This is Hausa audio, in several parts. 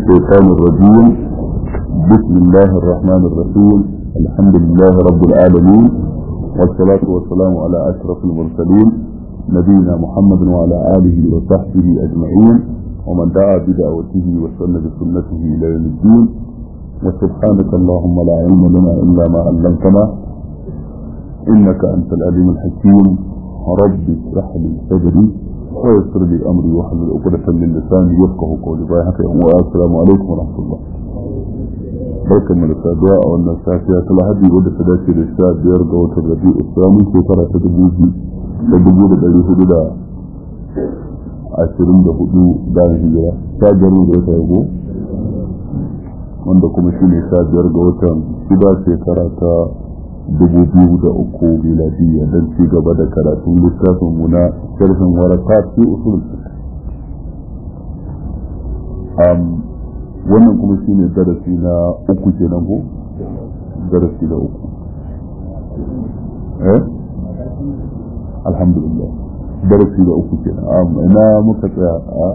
الشيطان الرجيم بسم الله الرحمن الرحيم الحمد لله رب العالمين والصلاة والسلام على أشرف المرسلين نبينا محمد وعلى آله وصحبه أجمعين ومن دعا بدعوته واستنى بسنته إلى يوم الدين وسبحانك اللهم لا علم لنا إلا ما علمتنا إنك أنت العليم الحكيم رب اشرح لي صدري ويسر لي أمري واحلل عقدة من لساني يفقه قولي باي حكي والسلام عليكم ورحمة الله barkan mu da saduwa a wannan safiya ta lahadi wadda ta dace da sha biyar ga watan rabi islamin shekara ta dubu biyu da dubu da ɗari hudu da ashirin da hudu bayan hijira sha biyar da wata yago wanda kuma shi ne sha biyar ga watan shida shekara ta dubu biyu da uku miladiyya don ci gaba da karatun littafin mu na sharhin waraka fi usul wannan kuma shi ne darasi na uku kenan ko darasi na uku eh alhamdulillah darasi na uku kenan ina muka tsaya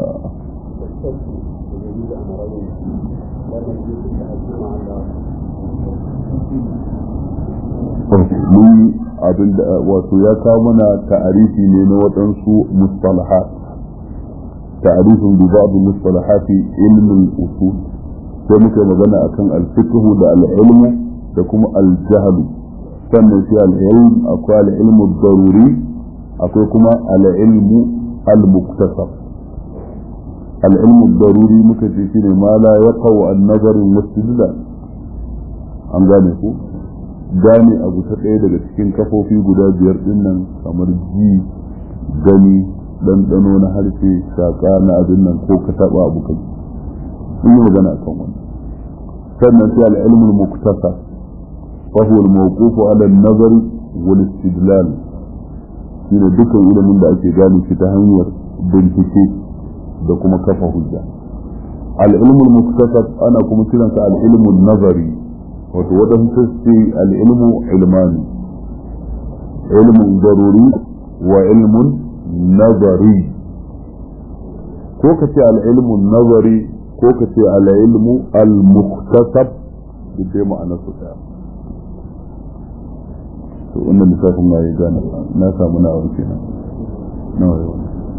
mun abin da wato ya kawo mana ta'arifi ne na waɗansu mustalahat ta'arifin bi ba'd mustalahati ilmin usul sai muka magana akan al-fiqh da al-ilm da kuma al-jahl sannan shi al-ilm akwai al-ilm daruri akwai kuma al-ilm al-muktasab al-ilm daruri muka ce shine ma la yaqau an-nazar wa an gane ku gane abu ta ɗaya daga cikin kafofi guda biyar ɗin nan kamar ji gani ɗanɗano na harshe shaƙa na abin nan ko ka taɓa abu kai in yi magana kan wani sannan sai al'ilmul muktasa fa huwa al-mawquf ala an-nazar wal istidlal shine dukkan ilimin da ake gane shi ta hanyar bincike da kuma kafa hujja al-ilmul muktasab ana kuma kiransa al-ilmul nazari wato waɗansu ce al'ilmu ilmani ilmun zaruri wa ilmun nazari ko ka ce al'ilmun nazari ko ka ce al'ilmu al-muktasab da dai ma'ana su ɗaya to wannan lissafin na yi gane na samu na abu kenan nawa yau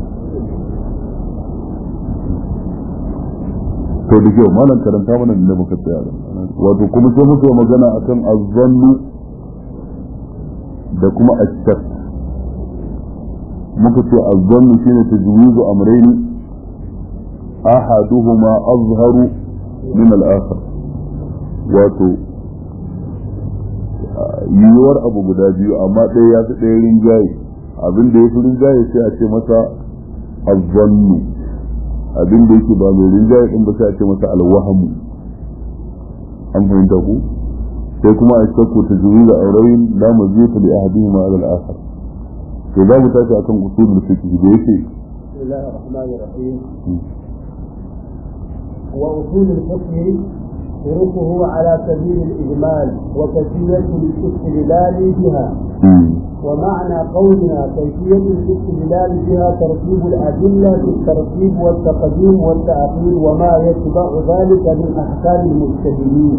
to da kyau malam karanta mana da muka tsaya wato kuma sai muka yi magana akan azzannu da kuma ashak muka ce azzannu shine tajwizu amrayn ahaduhuma azharu min al-akhar wato yiwuwar abu guda biyu amma ɗaya ya fi ɗaya rinjaye abin da ya fi rinjaye sai a ce masa azzannu abin da yake ba mai rinjaye din ba sai a ce masa alwahamu an fahimta ku sai kuma a shakku ta juri da aurayin la maziyata li ahadihima ala al-akhar to za mu tashi akan usulul fiqh da yake bismillahir rahmanir rahim wa usulul fiqh طرقه على سبيل الإجمال وكيفية الاستدلال بها ومعنى قولنا كيفية الاستدلال بها ترتيب الأدلة في الترتيب والتقديم والتأخير وما يتبع ذلك من أحكام المجتهدين.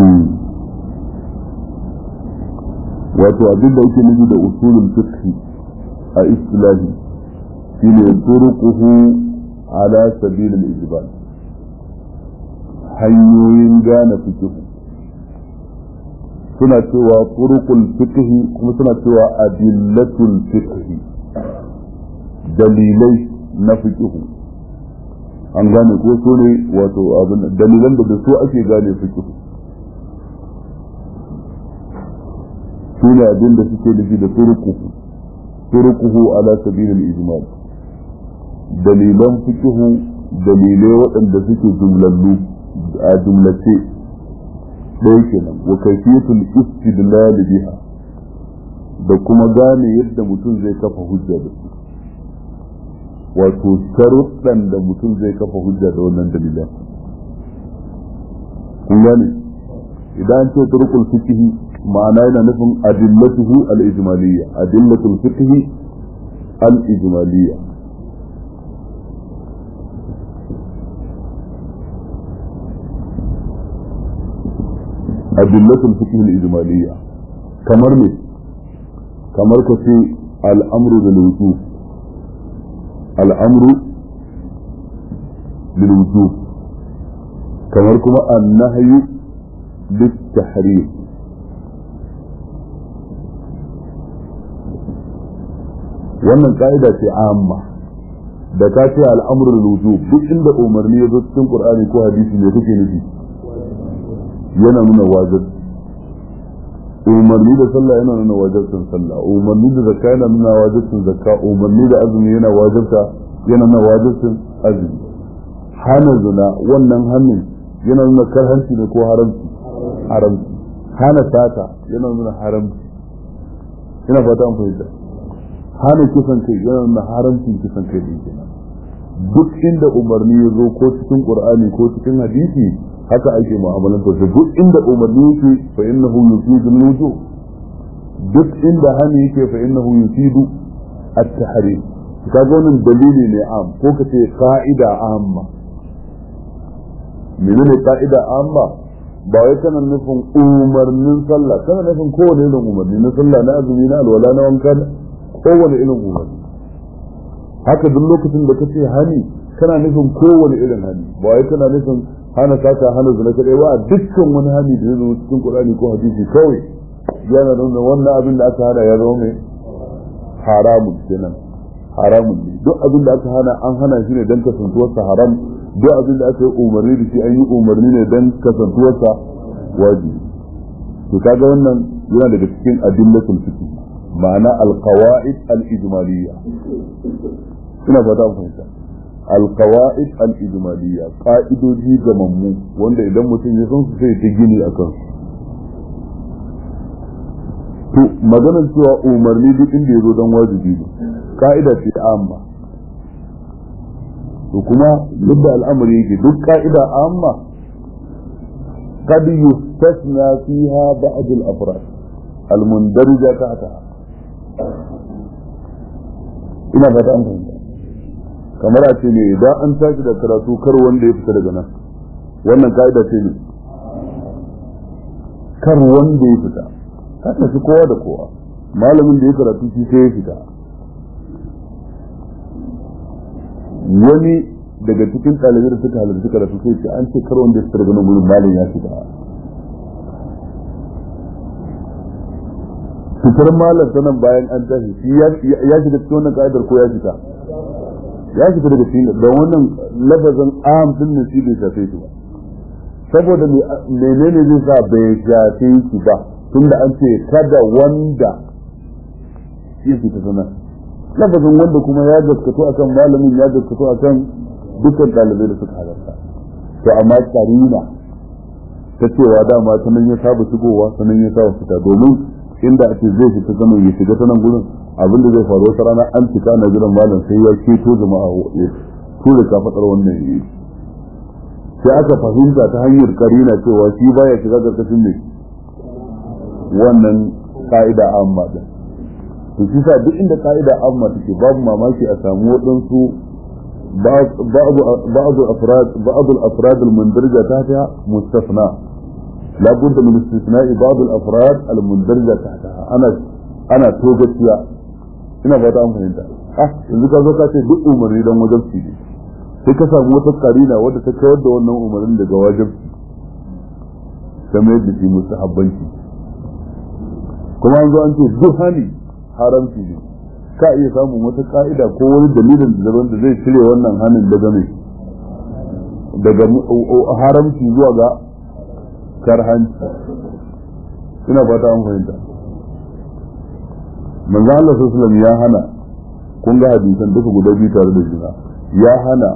wato abin da yake nufi da usulul fiqh a istilahi shine turuquhu ala sabil al-ijbal hanyoyin gane fiqh suna cewa turuqul fiqh kuma suna cewa adillatul fiqh dalilai na fiqh an gane ko so ne wato abin dalilan da da su ake gane fiqh su ne abin da suke nufi da turuquhu turuquhu ala sabil al-ijmal dalilan fiqh dalilai waɗanda suke jumlallu a jumlace ɗaya kenan wa kaifiyatul istidlal biha da kuma gane yadda mutum zai kafa hujja da su wato sharuɗan da mutum zai kafa hujja da wannan dalilan kun gane idan ce turkul fiqh ma'ana yana nufin adillatuhu al-ijmaliyya adillatul fiqh al-ijmaliyya adillatul fiqh al-ijmaliyya kamar ne kamar ka ce al'amru bil wujub al'amru bil wujub kamar kuma an-nahyu bit tahrim wannan ka'ida ce amma da ka ce al'amru bil wujub duk inda umarni ya zo cikin qur'ani ko hadisi ne kake nufi yana nuna wajibi umarni da sallah yana nuna wajibcin sallah umarni da zakka yana nuna wajibcin zakka umarni da azumi yana wajibta yana nuna wajibcin azumi hana zina wannan hannun yana nuna karhanci ne ko haramci haramci hana sata yana nuna haramci ina fata an fahimta hana kisan kai yana nuna haramcin kisan kai din kenan duk inda umarni ya zo ko cikin qur'ani ko cikin hadisi haka ake mu'amalan ta duk inda umarni yake fa innahu yufidu al-wujub duk inda hani yake fa innahu yufidu at-tahrim kaga wannan dalili ne am ko kace qa'ida amma menene qa'ida amma ba wai kana nufin umarnin sallah kana nufin kowane irin umarni na sallah na azumi na alwala na wanka kowane irin umarni haka duk lokacin da kace hani kana nufin kowane irin hani ba wai kana nufin hana sata hana zina kadai ba dukkan wani hani da ya zo cikin Qur'ani ko hadisi kawai yana nuna wannan abin da aka hana ya zama mai haramun kenan haramun ne duk abin da aka hana an hana shi ne dan kasantuwarsa haram duk abin da aka yi umarni da shi an yi umarni ne dan kasantuwarsa wajibi to kaga wannan yana daga cikin adillatul fiqh ma'ana al-qawaid al-ijmaliyya ina fata an fahimta alkawa'id al-ijmaliyya ka'idoji ga mammu wanda idan mutum ya san su sai ta gini a kansu to maganar cewa umarni duk inda ya zo don wajibi ne ka'ida ce amma to kuma yadda al'amari yake duk ka'ida amma قد يستثنى فيها بعض الأفراد المندرجة تحتها ina fata an fahimta kamar a ce ne idan an tashi da karatu kar wanda ya fita daga nan wannan ka'ida ce ne kar wanda ya fita ka tafi kowa da kowa malamin da ya karatu shi sai ya fita wani daga cikin ɗalibai da suka halarci karatu sai ce an ce kar wanda ya fita daga nan gurin malam ya fita fitar malam ta nan bayan an tashi shi ya shiga cikin wannan ka'idar ko ya fita ya fita daga cikin da wannan lafazin am din ne shi bai shafe shi ba saboda menene zai sa bai shafe shi ba tunda an ce kada wanda ya fita sana lafazin wanda kuma ya gaskato akan malamin ya gaskato akan dukkan ɗalibai da suka halarta to amma karina ta cewa dama ta nan ya saba shigowa ta nan ya saba fita domin inda ake zai fita zaman ya shiga ta nan gurin abin da zai faru wata rana an cika na jiran malam sai ya keto jama'a ya tura ka fadar wannan yi sai aka fahimta ta hanyar karina cewa shi baya shiga karkashin ne wannan ka'ida amma din to shi sa duk inda ka'ida amma take babu mamaki a samu waɗansu بعض أفراد بعض الأفراد المندرجة تحتها مستثنى لا بد من استثناء بعض الأفراد المندرجة تحتها أنا أنا توجد ina fata an fahimta ah yanzu ka zo ka ce duk umarni dan wajibci ne sai ka samu wata karina wadda ta kawar da wannan umarnin daga wajibci kamar yadda shi mustahabbanci kuma an zo an ce duk hani haramci ne ka iya samun wata ka'ida ko wani dalilin da daban da zai cire wannan hanin daga mai daga haramci zuwa ga karhanci ina fata an fahimta manzo Allah sallallahu ya hana kun ga hadisan duka guda biyu tare da juna ya hana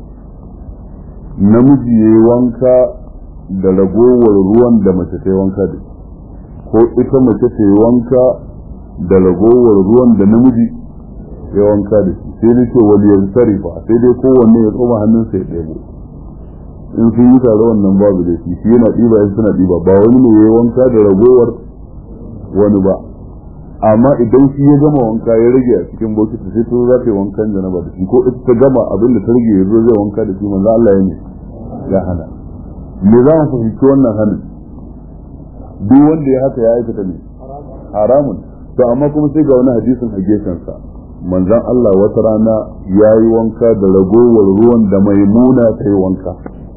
namiji ya yi wanka da ragowar ruwan da mace ta yi wanka da ko ita mace ta yi wanka da ragowar ruwan da namiji ya wanka da shi sai dai ce wani yanzu sarifa sai dai kowanne ya tsoma hannunsa ya ɗebo in sun yi tare wannan babu da shi shi yana ɗiba in suna ɗiba ba wani ne ya yi wanka da ragowar wani ba amma idan shi ya gama wanka ya rage a cikin bokiti sai to za ta yi wankan janaba da shi ko ita ta gama abin da ta rage ya zo zai wanka da shi manzo Allah ya ne ya hana me za mu fahimci wannan hanin duk wanda ya haka ya aikata ne haramun to amma kuma sai ga wani hadisin a gefensa manzon Allah wata rana ya yi wanka da ragowar ruwan da maimuna ta yi wanka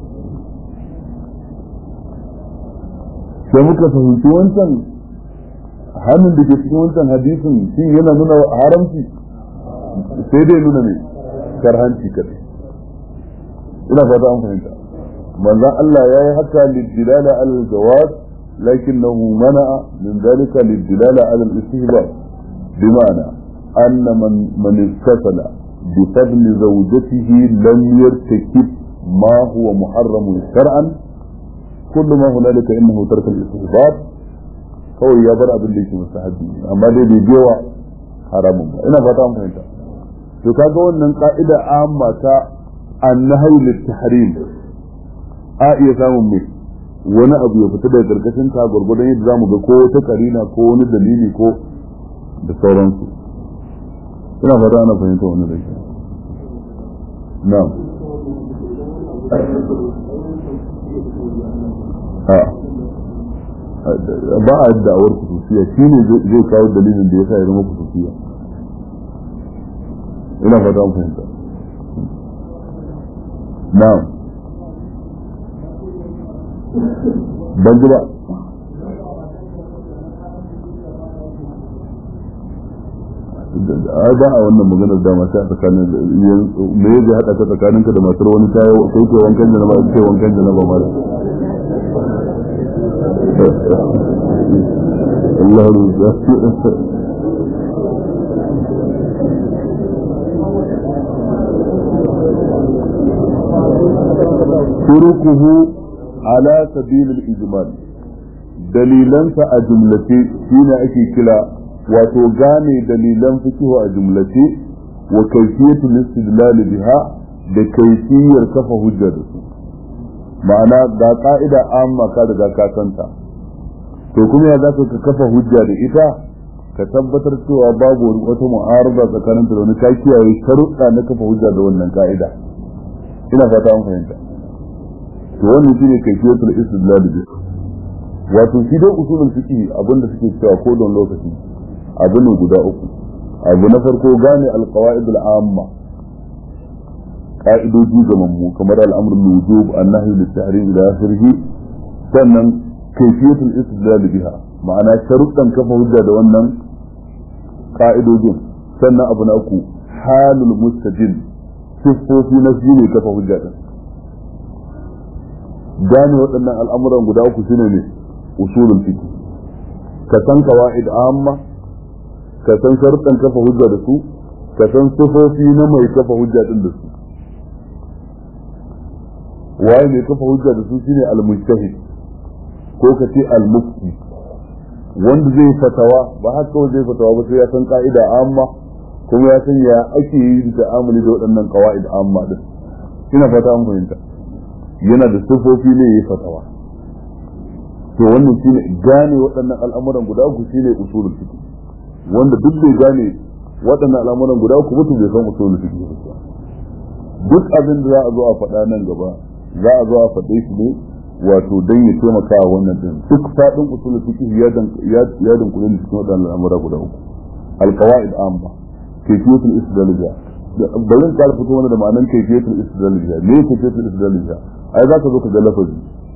sai muka fahimci wancan hannun da ke cikin wancan hadisin shi yana nuna haramci sai dai nuna ne karhanci kadai ina fata an fahimta manzon Allah ya yi haka lidilala al-jawaz lakinnahu mana'a min dalika lidilala ala al-istihbab bima'ana anna man man istasala bi fadl zawjatihi lam yartakib ma huwa muharram shar'an kullu ma hunalika innahu tarka al-istihbab kawai ya bar abin da yake mustahabi amma dai bai biyawa haramun ba ina fata an fahimta to kaga wannan ka'ida amma ta annahi lit-tahrim a iya samun mai wani abu ya fita daga karkashin ta gurgurdan yadda zamu ga ko wata karina ko wani dalili ko da sauransu ina fata ana fahimta wannan da ke na'am ba a da'awar kususiya shi ne zai kawo dalilin da ya sa ya zama kususiya ina fata an fahimta na'am ban ji ba a ba a wannan maganar da masu a tsakanin me ya zai haɗa ta tsakaninka da matar wani ta yi kai ke wankan jana ba ke wankan jana ba mara Allah ruza turukuhu ala sabilil ijmal dalilansa a jumlace shine ake kira wato gane dalilan fikihu a jumlace wa kayfiyatul istidlal biha da kayfiyar kafa hujja da su ma'ana ga ka'ida amma ka daga ka santa to kuma ya zaka ka kafa hujja da ita ka tabbatar cewa babu wata mu'arada tsakanin da wani ka kiyaye sharuɗa na kafa hujja da wannan ka'ida ina fata an fahimta to wannan shine kayfiyatul istidlal bi wato shi dai usulul fiqh abinda suke cewa ko don lokaci abu ne guda uku abu na farko gane alqawaid al'amma ka'idoji ga mammu kamar al'amr bil wujub an-nahy lit tahrim ila akhirih sannan kayfiyatul istidlal biha ma'ana sharuɗan kafa hujja da wannan ka'idojin sannan abu na uku halul mustajil siffofi na shi ne kafa hujja din gane waɗannan al'amuran guda uku shine ne usulul fiqh ka san qawaid amma ka san sharuɗan kafa hujja da su ka san sifofi na mai kafa hujja din da su waye mai kafa hujja da su shine al-mujtahid ko ka ce al-mufti wanda zai fatawa ba haka kawai zai fatawa ba sai ya san ka'ida amma kuma ya san ya ake yi da amali da waɗannan qawaid amma din ina fata an fahimta yana da sifofi ne ya fatawa to wannan shine gane waɗannan al'amuran guda uku shine usulul fiqh wanda duk bai gane waɗannan al'amuran guda uku mutum bai san usulul fiqh ba duk abin da za a zo a faɗa nan gaba za a zo a faɗe shi ne wato dan ya taimaka wa wannan din duk faɗin usulul fiqh ya dan ya dan kullu cikin waɗannan al'amura guda uku al-qawaid amma kayfiyatul istidlal biha bari in ƙara fito mana da ma'anar kayfiyatul istidlal biha me kayfiyatul istidlal biha ai za ka zo ka ga lafazi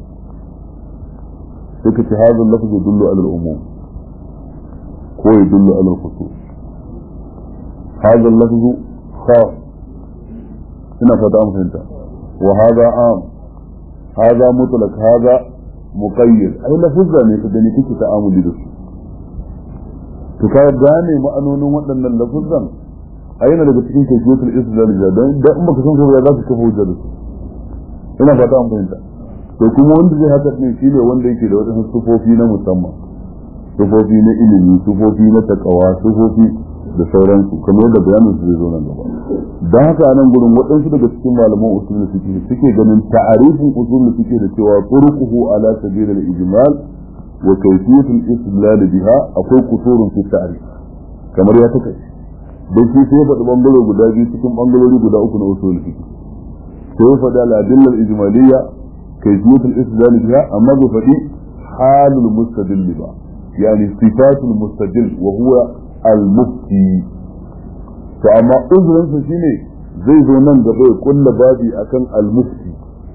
sai ka ce hadha lafaz yadullu ala al-umum ko yadullu ala al-khusus hadha lafaz khas ina fata an fahimta wa hadha am hadha mutlaq hadha muqayyad ai lafazza ne ka gani kike ta'amuli da su to ka gane ma'anonin waɗannan lafazzan a yana daga cikin kayfiyatul istidlal da don da in baka san su ba za ka kafa hujja da su ina fata an fahimta to kuma wanda zai haka ne shine wanda yake da wadannan sufofi na musamman sufofi na ilimi sufofi na takawa sufofi da sauransu kamar yadda bayanin su zai zo nan gaba don haka nan gurin waɗansu daga cikin malaman usul fiqh suke ganin ta'arifin usul fiqh da cewa turquhu ala sabil al-ijmal wa kayfiyat al-istidlal biha akwai kusurun fi ta'rif kamar ya take dan shi sai faɗi bangare guda biyu cikin bangarori guda uku na usul fiqh sai faɗi al-adilla al-ijmaliyya kayfiyat al-istidlal biha amma bai faɗi halul mustadil ba yani sifatul mustadil wa huwa al mufti to amma uzurin sa shine zai zo nan gaba ya kulla babi akan al mufti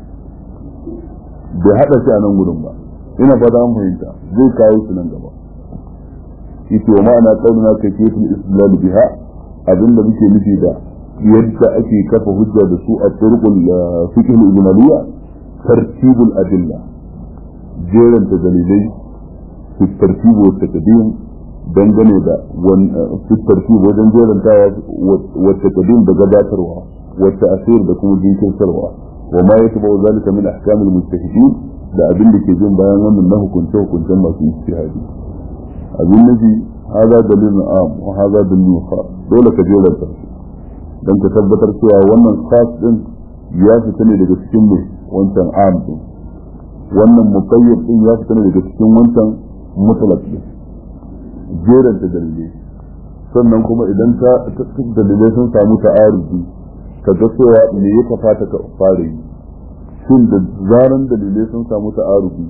bai hada shi a nan gudun ba ina fata an fahimta zai kawo shi nan gaba yace wa ma'ana qauluna kayfiyatul istidlal biha abinda muke nufi da yadda ake kafa hujja da su a turqul fiqh al-ijmaliyya tartibul adilla jeran ta dalilai fi tartib wa taqdim dangane da fi tartib wajen jerantawa wa taqdim da gabatarwa wa ta'sir da kuma jinkirtarwa wa ma yatba'u zalika min ahkam al-mujtahidin da abin da ke jin bayan wannan na hukunce hukuncen masu ijtihadi abin nufi hada dalilin am wa hada dalilin khas dole ka jeranta su don ka tabbatar cewa wannan khas din ya fita ne daga cikin mai wancan am din wannan muqayyad din ya fita ne daga cikin wancan mutlaq din jeranta dalilai sannan kuma idan ta dalilai sun samu ta'arufi ka ga cewa me ya kafata ka fara yi shin da zaran dalilai sun samu ta'arufi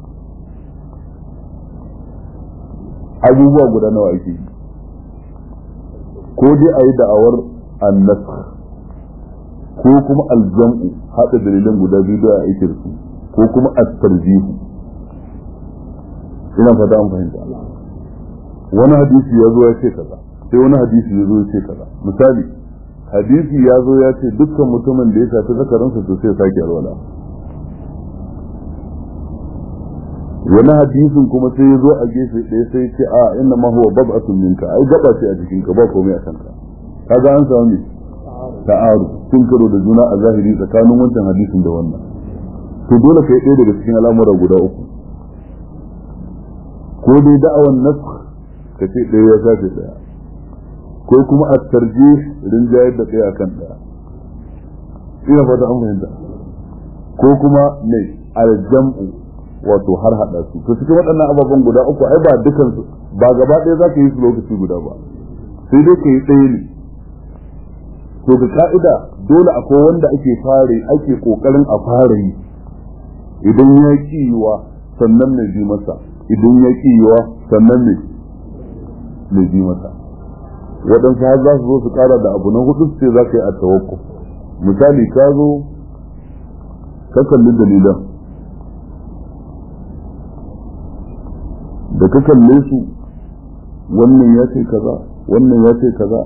abubuwa guda nawa ake yi ko dai a yi da'awar annas ko kuma aljam'u haɗa dalilan guda biyu da ake da su ko kuma at-tarjihu ina fata an fahimta wani hadisi ya zo ya ce kaza sai wani hadisi ya zo ya ce kaza misali hadisi ya zo ya ce dukkan mutumin da ya shafi zakaransa to sai sake alwala wani hadisin kuma sai ya zo a gefe ɗaya sai ce a inna ma huwa bab'atun minka ai gaba ce a jikin ka ba komai a kanka kaga an samu ne ta'aru sun karo da juna a zahiri tsakanin wancan hadisin da wannan to dole kai ɗaya daga cikin al'amura guda uku ko dai da'awan nafs ka ce ɗaya ya shafe ɗaya ko kuma a tarje rinjayar da ɗaya akan ɗaya ina fata an fahimta ko kuma ne aljam'u wato har hada su to cikin waɗannan ababen guda uku ai ba dukan su ba gaba ɗaya za ka yi su lokaci guda ba sai dai ka yi ɗaya ne to ga ka'ida dole akwai wanda ake fare ake kokarin a fara yi idan ya ki yiwa sannan mai bi masa idan ya ki yiwa sannan mai mai bi masa waɗansu har za su zo su ƙara da abu na hudu sai za ka yi a tawakku misali ka zo ka kalli dalilan da ka kalle su wannan ya ce kaza wannan ya ce kaza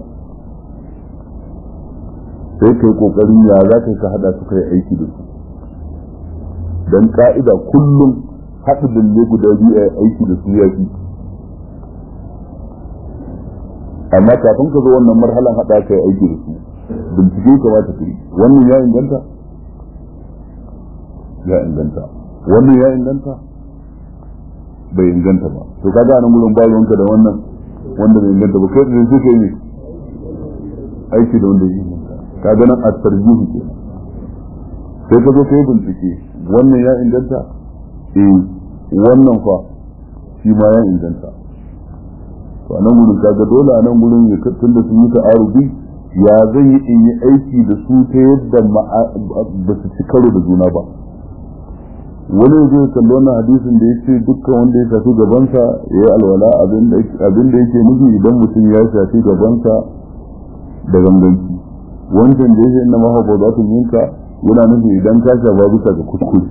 sai kai kokarin ya za ka ka hada su kai aiki da su dan ka'ida kullum haɗa dalle guda biyu a aiki da su ya fi amma kafin ka zo wannan marhalan haɗa kai aiki da su bincike kamata ka yi wannan ya inganta ya inganta wannan ya inganta bai inganta ba to kaga anan gurin ba ruwanka da wannan wanda bai inganta ba kai da suke yi aiki da wanda ya inganta kaga nan at-tarjih ke sai ka zo kai bincike wannan ya inganta eh wannan fa shi ma ya inganta to anan gurin kaga dole anan gurin ya tun da sun yi ta'arubi ya zai yi in yi aiki da su ta yadda ba su ci karo da juna ba wani zai kalli wannan hadisin da ya ce dukkan wanda ya shafi gabansa ya yi alwala abin da yake nufi idan mutum ya shafi gabansa da ganganci wancan da ya ce inna maha ba za su yinka yana nufi idan ka shafa bisa ga kuskure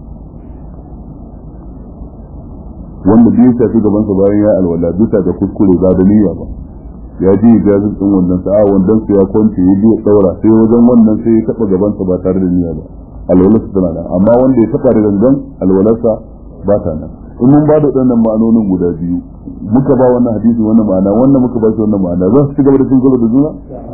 wanda bai shafi gabansa bayan ya alwala bisa ga kuskure ba da niyya ba ya ji gazin din wannan sa'a wannan su ya kwance ya biya daura sai wajen wannan sai ya taba gabansa ba tare da niyya ba alwalarsa tana nan amma wanda ya taba da gangan alwalarsa ba ta nan in mun ba da waɗannan ma'anonin guda biyu muka ba wannan hadisi wannan ma'ana wannan muka ba shi wannan ma'ana za su ci gaba da cin gaba da juna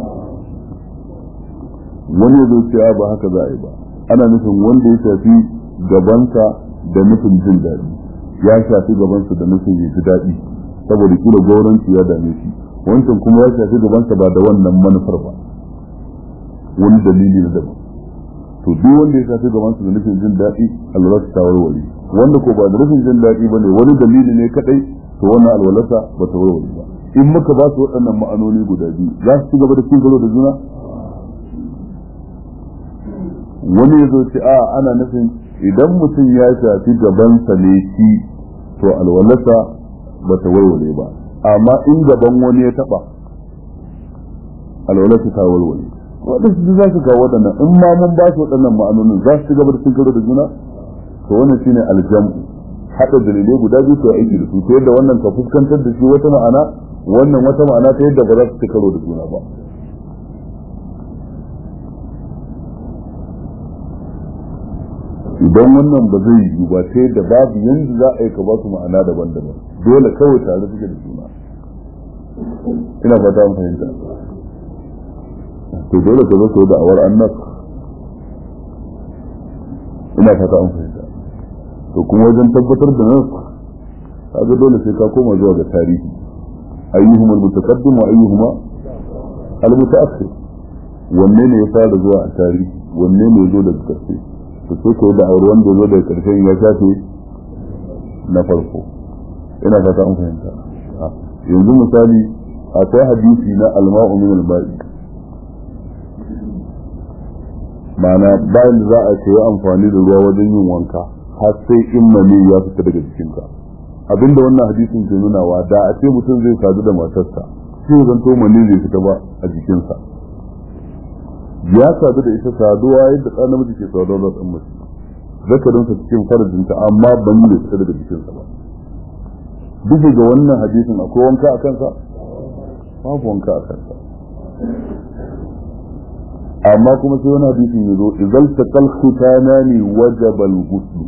wani ya zo cewa ba haka za a yi ba ana nufin wanda ya shafi gabansa da nufin jin daɗi ya shafi gabansa da nufin ya ji daɗi saboda kila gauranci ya dame shi wancan kuma ya shafi gabansa ba da wannan manufar ba wani dalili na daban to duk wanda ya shafi gaban su da nufin jin daɗi alwalarsa ta warware wanda ko ba da nufin jin daɗi ba ne wani dalili ne kadai to wannan alwalarsa ba ta warware ba in muka ba su waɗannan ma'anoni guda biyu za su ci gaba da cin da juna wani ya zo ce a ana nufin idan mutum ya shafi gabansa ne shi to alwalarsa ba ta warware ba amma in gaban wani ya taba alwalarsa ta warware waɗansu za su kawo waɗannan in ma mun ba su waɗannan ma'anonin za su ci gaba da cin karo da juna to wannan shine aljam'u haɗa dalilai guda biyu su aiki da su ta yadda wannan ka fuskantar da shi wata ma'ana wannan wata ma'ana ta yadda ba za su ci karo da juna ba idan wannan ba zai yi ba sai da babu yanda za a yi ka ba su ma'ana daban-daban dole kawai tare suke da juna ina fata an fahimta to dole ka zo ka da awar annas ina fata an fahimta to kuma wajen tabbatar da nas kaga dole sai ka koma zuwa ga tarihi ayyuhum al-mutaqaddim wa ayyuhuma al-mutaakhir wanne ne ya fara zuwa a tarihi wanne ne ya zo daga karshe to sai ka da aure wanda ya zo daga karshe ya shafe na farko ina fata an fahimta yanzu misali akwai hadisi na alma'u min al-ba'i ma'ana bayan da za a ce amfani da ruwa wajen yin wanka har sai in mani ya fita daga jikinka abinda wannan hadisin ke nunawa da a ce mutum zai sadu da matarsa sai zan to mani zai fita ba a jikinsa ya sadu da ita saduwa yadda ɗan namiji ke saduwa da ɗan mace zakarinsa cikin farajinta amma ban yi fita daga jikinsa ba duk da wannan hadisin akwai wanka a kansa babu wanka a kansa amma kuma sai wani hadisin ya zo idan taqal khitanani wajaba al-ghusl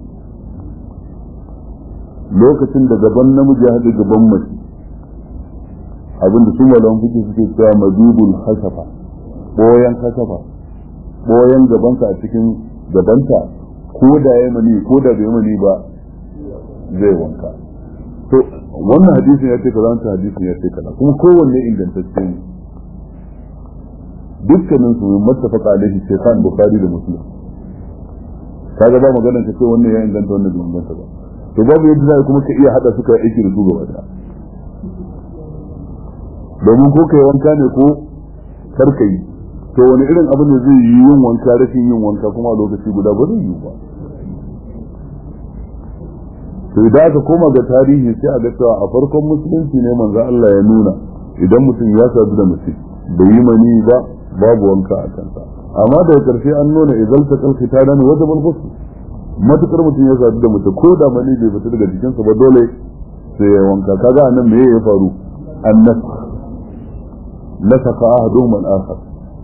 lokacin da gaban namiji ya haɗu gaban mace abinda su malaman fiƙe suke cewa mazibul hasafa boyan hasafa boyan gabansa a cikin gabanta ko da ya mani ko da bai mani ba zai wanka to wannan hadisin ya ce kaza wannan hadisin ya ce kaza kuma kowanne ingantacce ne dukkanin su muttafaqa alaihi shaykhan bukhari da muslim kaga ba magana ka ce wannan ya inganta wannan bai inganta ba to babu yadda za kuma ka iya hada suka aiki da su gaba daya domin ko kai wanka ne ko karka yi to wani irin abin da zai yi yin wanka rashin yin wanka kuma a lokaci guda ba zai yi ba to idan aka koma ga tarihi sai a ga cewa a farkon musulunci ne manzo Allah ya nuna idan mutum ya sadu da mace bai yi mani ba babu wanka a kansa amma daga karshe an nuna idan ta kalki ta dani wata balbasu matukar mutum ya sadu da mace ko da mani bai fita daga jikinsa ba dole sai ya wanka kaga anan me ya faru annas nasaka ahaduhum al-akhar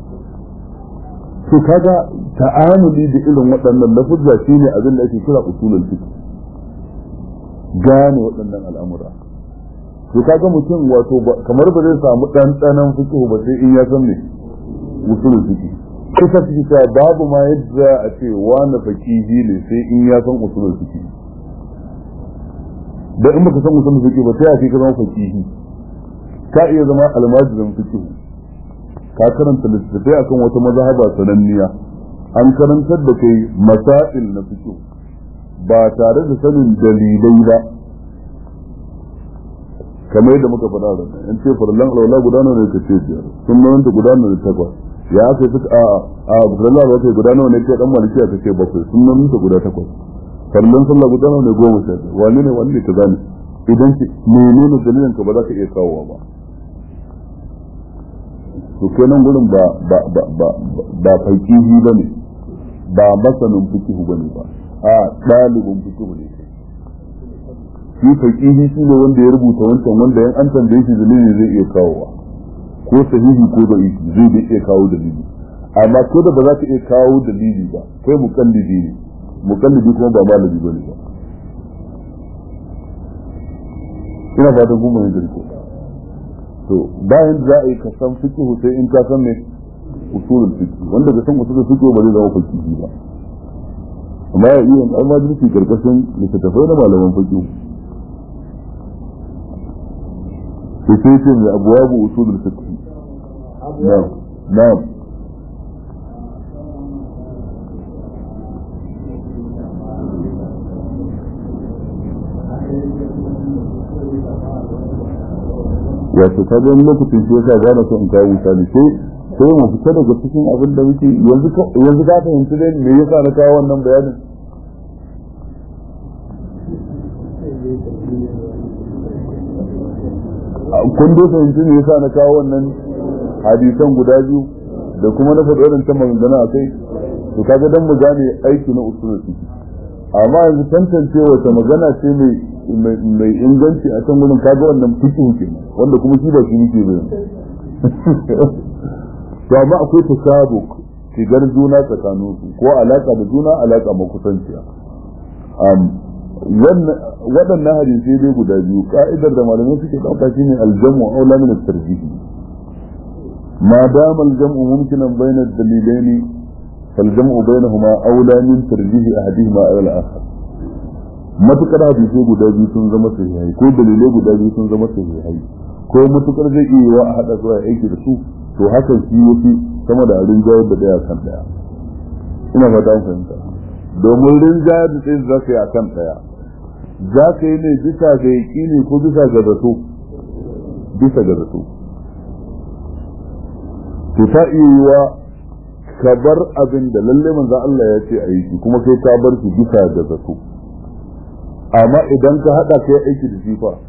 to kaga ta'amuli da irin waɗannan lafuzza shine abin da ake kira usulul fiqh gane waɗannan al'amura to kaga mutum wato kamar ba zai samu ɗanɗanon fiqh ba sai in ya san me usulul fiqh kusa fiqh ta babu ma yadda a ce wani faqihi ne sai in ya san usulul fiqh da in baka san usulul fiqh ba sai a ce ka zama faqihi ka iya zama almajirin fiqh ka karanta littattafai akan wata mazhaba sananniya an karantar da kai masail na fiqh ba tare da sanin dalilai ba kamar yadda muka faɗa da in ce farallan alwala guda nawa ne ka ce biyar sun nan ta guda nawa ne takwas ya aka yi suka a a farallan alwala kai guda nawa ne ke dan maliki aka ce bakwai sun nan ta guda takwas farallan sallah guda nawa ne goma sha biyar wani ne wani ne ka gane idan ki menene dalilin ka ba za ka iya kawowa ba to kenan gurin ba ba ba ba ba fakihi bane ba masanin fikihu bane ba a ɗalibin fikihu ne shi fakihi shi ne wanda ya rubuta wancan wanda yan an tambaye shi dalili zai iya kawowa ko sahihi ko da zai da iya kawo dalili amma ko da ba za ka iya kawo dalili ba kai mukallidi ne mukallidi kuma ba malami bane ba ina fatan kun bayyana ko to bayan za a yi ka san fikihu sai in ka san me usulul fiqh wanda ka san usulul fiqh ba zai zama fakihi ba amma ya iya almajirci karkashin littattafai na malaman fiqh sai ce mai abuwabu usulul fiqh na'am na'am wato ka ga lokacin shi yasa ba na so in kawo misali sai sai mu fita daga cikin abin da muke yanzu yanzu ka fahimci dai me yasa na kawo wannan bayanin kun dai fahimci ne yasa na kawo wannan hadisan guda biyu da kuma na faɗi wadancan maganganu a kai to kaga dan mu gane aiki na usulul fiqh amma yanzu tantance wata magana ce mai mai inganci a can gurin kaga wannan fiqh ke wanda kuma shi ba shi yake ba to amma akwai tasabuk shigar juna tsakanin su ko alaka da juna alaka makusanciya waɗannan hadisai dai guda biyu ka'idar da malamai suke ɗauka shine aljamu aula min at-tarjih ma dama aljamu mumkinan bayna ad-dalilaini فالجمع بينهما أولى من ترجيح أحدهما على الآخر matukar hadisai guda biyu sun zama sahihai ko dalilai guda biyu sun zama sahihai ko matukar zai iya wa a haɗa su a aiki da su to hakan shi yafi sama da rinjayar da daya kan daya ina fata an fahimta domin rinjayar da tsayin za ka yi a kan daya za ka yi ne bisa ga yaƙini ko bisa ga zato bisa ga zato to ta iya yiwa ka bar abin da lalle manzo Allah ya ce a yi kuma kai ka bar shi bisa da zato amma idan ka hada kai aiki da shi fa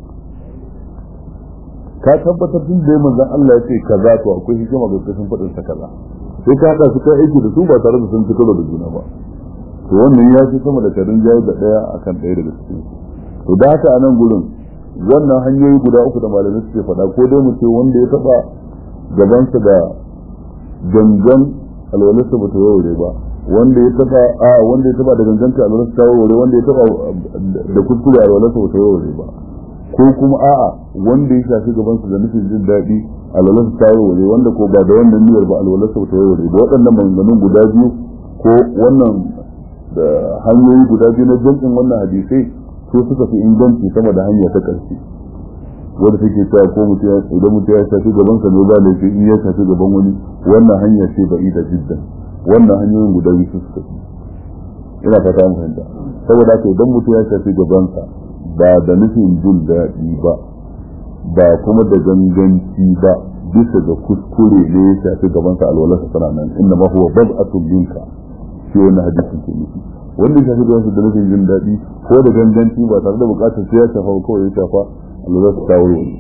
ka tabbatar tun da manzo Allah ya ce kaza to akwai hikima ga kashin fadin sa kaza sai ka hada su kai aiki da su ba tare da sun fito da juna ba to wannan ya fi sama da karin jayi da daya akan daya daga cikin to da haka a nan gurin wannan hanyoyi guda uku da malamai suke faɗa ko dai mu ce wanda ya taba gabansa da gangan alwalarsa ba ta warware ba wanda ya taba a wanda ya taba da gangan ta alwalarsa ta warware wanda ya taba da kuskure alwalarsa ba ta warware ba ko kuma a'a wanda ya shafi gabansa da nufin jin daɗi alwalarsa ta warware wanda ko ba da wannan niyyar ba alwalarsa ba ta warware ba waɗannan maganganun guda biyu ko wannan da hanyoyi guda biyu na jam'in wannan hadisai su suka fi inganci sama da hanya ta ƙarshe wanda take cewa ko mutum idan mutum ya shafi gaban sa ne ba laifi in ya shafi gaban wani wannan hanya ce ba ida jiddan wannan hanyoyin guda biyu su suka ina fata mun fahimta saboda haka idan mutum ya shafi gaban sa ba da nufin jin daɗi ba ba kuma da ganganci ba bisa ga kuskure ne ya shafi gaban sa alwalarsa tana nan inna ma huwa bad'atun minka shi wannan hadisin ke nufi wanda ya shafi gaban sa da nufin jin daɗi ko da ganganci ba tare da buƙatar sai ya shafa ba kawai ya shafa Allah za su kawo wani.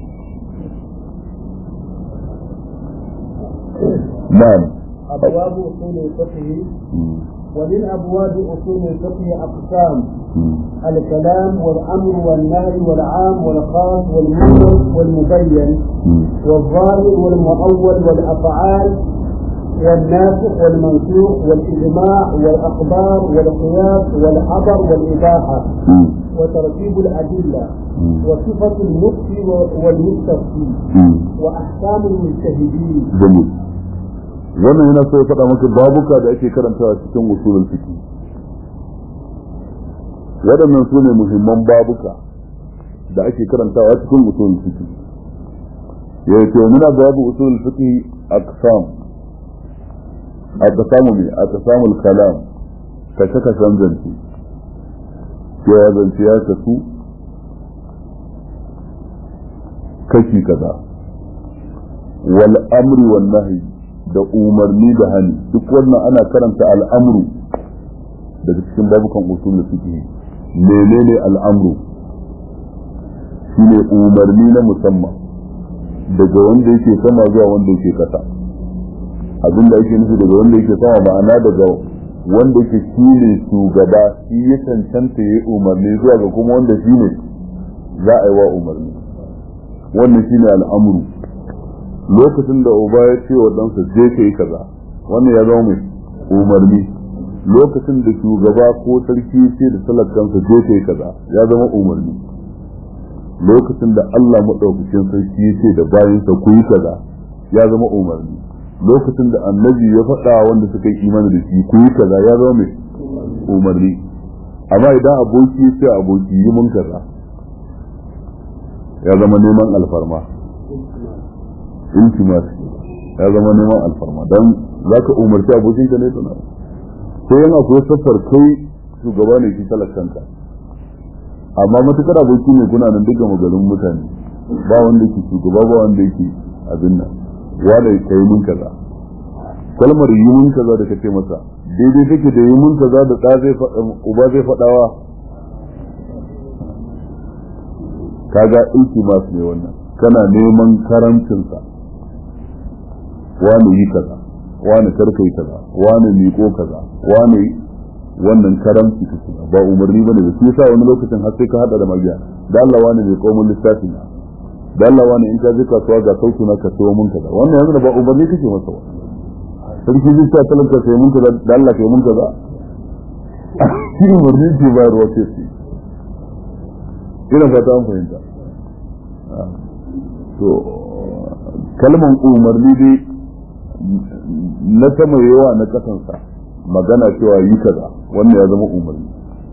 Na'am. أبواب أصول الفقه ومن أبواب أصول الفقه أقسام الكلام والأمر والنهي والعام والخاص والمجمل والمبين والظاهر والمؤول والأفعال والناسخ والمنسوخ والإجماع والأخبار والقياس والحظر والإباحة وترتيب الأدلة وصفة المفتي والمستفتي وأحكام المجتهدين جميل wannan yana so ya faɗa maka babuka da ake karantawa cikin usulul fiqh waɗannan su ne muhimman babuka da ake karantawa cikin usulul fiqh ya ce muna babu usulul fiqh aqsam aqsamu ne aqsamul kalam kashe kashen zance ya zance ya kasu kashi kaza wal amri wan nahyi da umarni da hani duk wannan ana karanta al'amru daga cikin babukan usul fiqh menene al'amru shine umarni na musamman daga wanda yake sama zuwa wanda yake kasa abinda yake nufi daga wanda yake sama ma'ana daga wanda yake shine shugaba shi ya cancanta ya umarni zuwa ga kuma wanda shine za a yi wa umarni wannan shine al'amru lokacin da uba ya ce wa ɗansa je ka yi kaza wannan ya zama mai umarni lokacin da shugaba ko sarki ce da talakansa je ka yi kaza ya zama umarni lokacin da Allah maɗaukakin sarki ya ce da bayansa ku yi kaza ya zama umarni lokacin da annabi ya faɗa wanda suka yi imani da shi ku yi kaza ya zama mai umarni amma idan aboki ya ce aboki yi mun kaza ya zama neman alfarma iltimas ya zama neman alfarma don za ka umarci abokinka ne tuna sai yana akwai saffar kai shugaba ne ki talakanka amma matukar aboki ne kuna nan duka maganin mutane ba wanda ke shugaba ba wanda yake abin nan wanda ya kai mun kaza kalmar yi mun kaza da kace masa daidai take da yi mun kaza da ɗa zai uba zai faɗawa kaga iltimas ne wannan kana neman karamcinsa wani yi kaza wani karka yi kaza wani miƙo kaza wani wannan karamci ka shiga ba umarni bane da shi yasa wani lokacin har sai ka hada da magiya da Allah wani mai komun lissafi na da Allah wani in ka je kasuwa ga sautu na ka sayo mun kaza wannan yanzu ba umarni kake masa ba sarki zai sa talaka sai mun kaza da Allah kai mun kaza shi umarni ke bayarwa ce shi ina fata an fahimta to kalman umarni dai na sama yawa na kasansa magana cewa yi kaza wannan ya zama umarni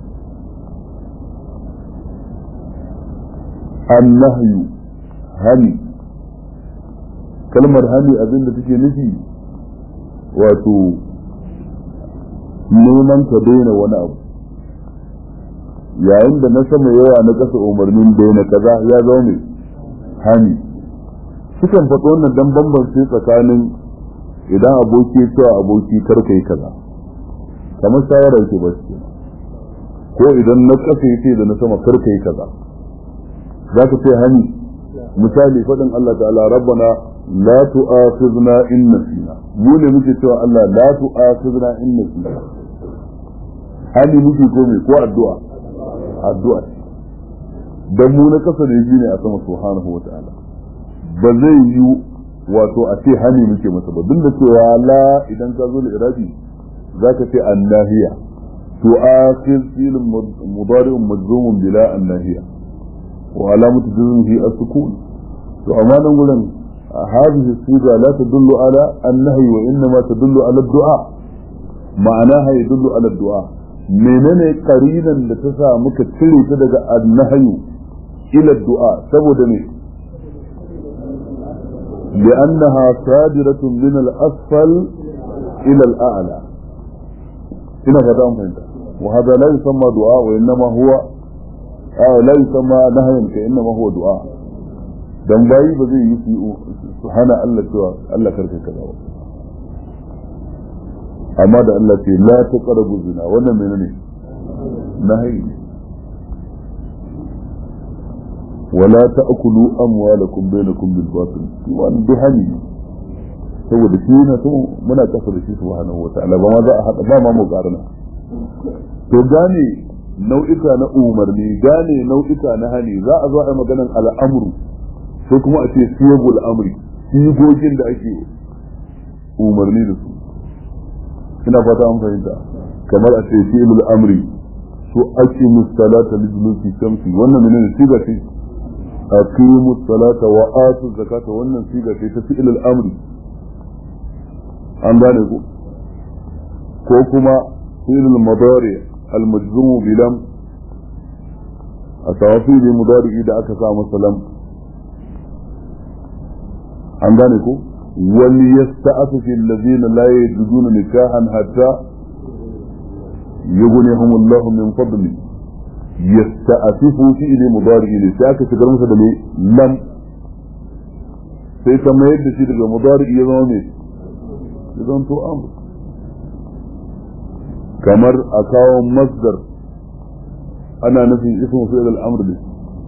annahyu hani kalmar hani abin da take nufi wato neman ka daina wani abu yayin da na sama yawa na kasa umarnin daina kaza ya zama mai hani sukan faɗo wannan dan bambance tsakanin idan aboki ya cewa aboki kar kai kaza kamar shawara yake ba shi ko idan na kasa yace da na sama kar kai kaza zaka ce hani misali faɗin Allah ta'ala rabbana la tu'akhidna in nasina mu ne muke cewa Allah la tu'akhidna in nasina hani muke ko me ko addu'a addu'a dan mu na kasa da ne a sama subhanahu wa ta'ala ba zai yi wato a ce hani muke masa ba duk da cewa la idan ka zo da irabi zaka ce annahiya to akhir fil mudari'un majzumun bila annahiya wa alamatu jazmihi as-sukun to amma nan gurin hadhihi siga la tadullu ala an-nahy wa innama tadullu ala ad-du'a ma'anaha yadullu ala ad-du'a menene qarinan da ta sa muka cire ta daga an-nahy ila ad-du'a saboda me لأنها صادرة من الأسفل إلى الأعلى هنا فتام فهمت وهذا لا يسمى دعاء وإنما هو آه لا يسمى نهيا كإنما هو دعاء dan bayi ba zai yi su hana Allah cewa Allah karka kaza ba amma da Allah ce la taqrabu zina wannan menene nahi ولا تأكلوا أموالكم بينكم بالباطل وأن بهني saboda shi na so muna kasa da shi subhanahu wa ta'ala ba ma za a haɗa ba ma mu ƙarna to gane nau'ika na umarni gane nau'ika na hani za a zo a yi maganan al'amuru sai kuma a ce siyagul amri sigogin da ake umarni da su ina fata an fahimta kamar a ce fi'lul amri su ake musalata liduluki shamsi wannan menene siga ce aqimu salata wa atu zakata wannan siga ce ta fi'lul amri an gane ku ko kuma fi'lul madari al majzum bi lam asawafi bi mudari da aka sa masa lam an gane ku wal yasta'afu alladhina la yajiduna nikahan hatta yughnihum Allah min fadli yasta'afifu fi'li mudari ne sai aka shigar masa da lam sai ta mayar da shi daga mudari ya zama mai ya zama to amr kamar a kawo masdar ana nufin ismu fi'l al-amr ne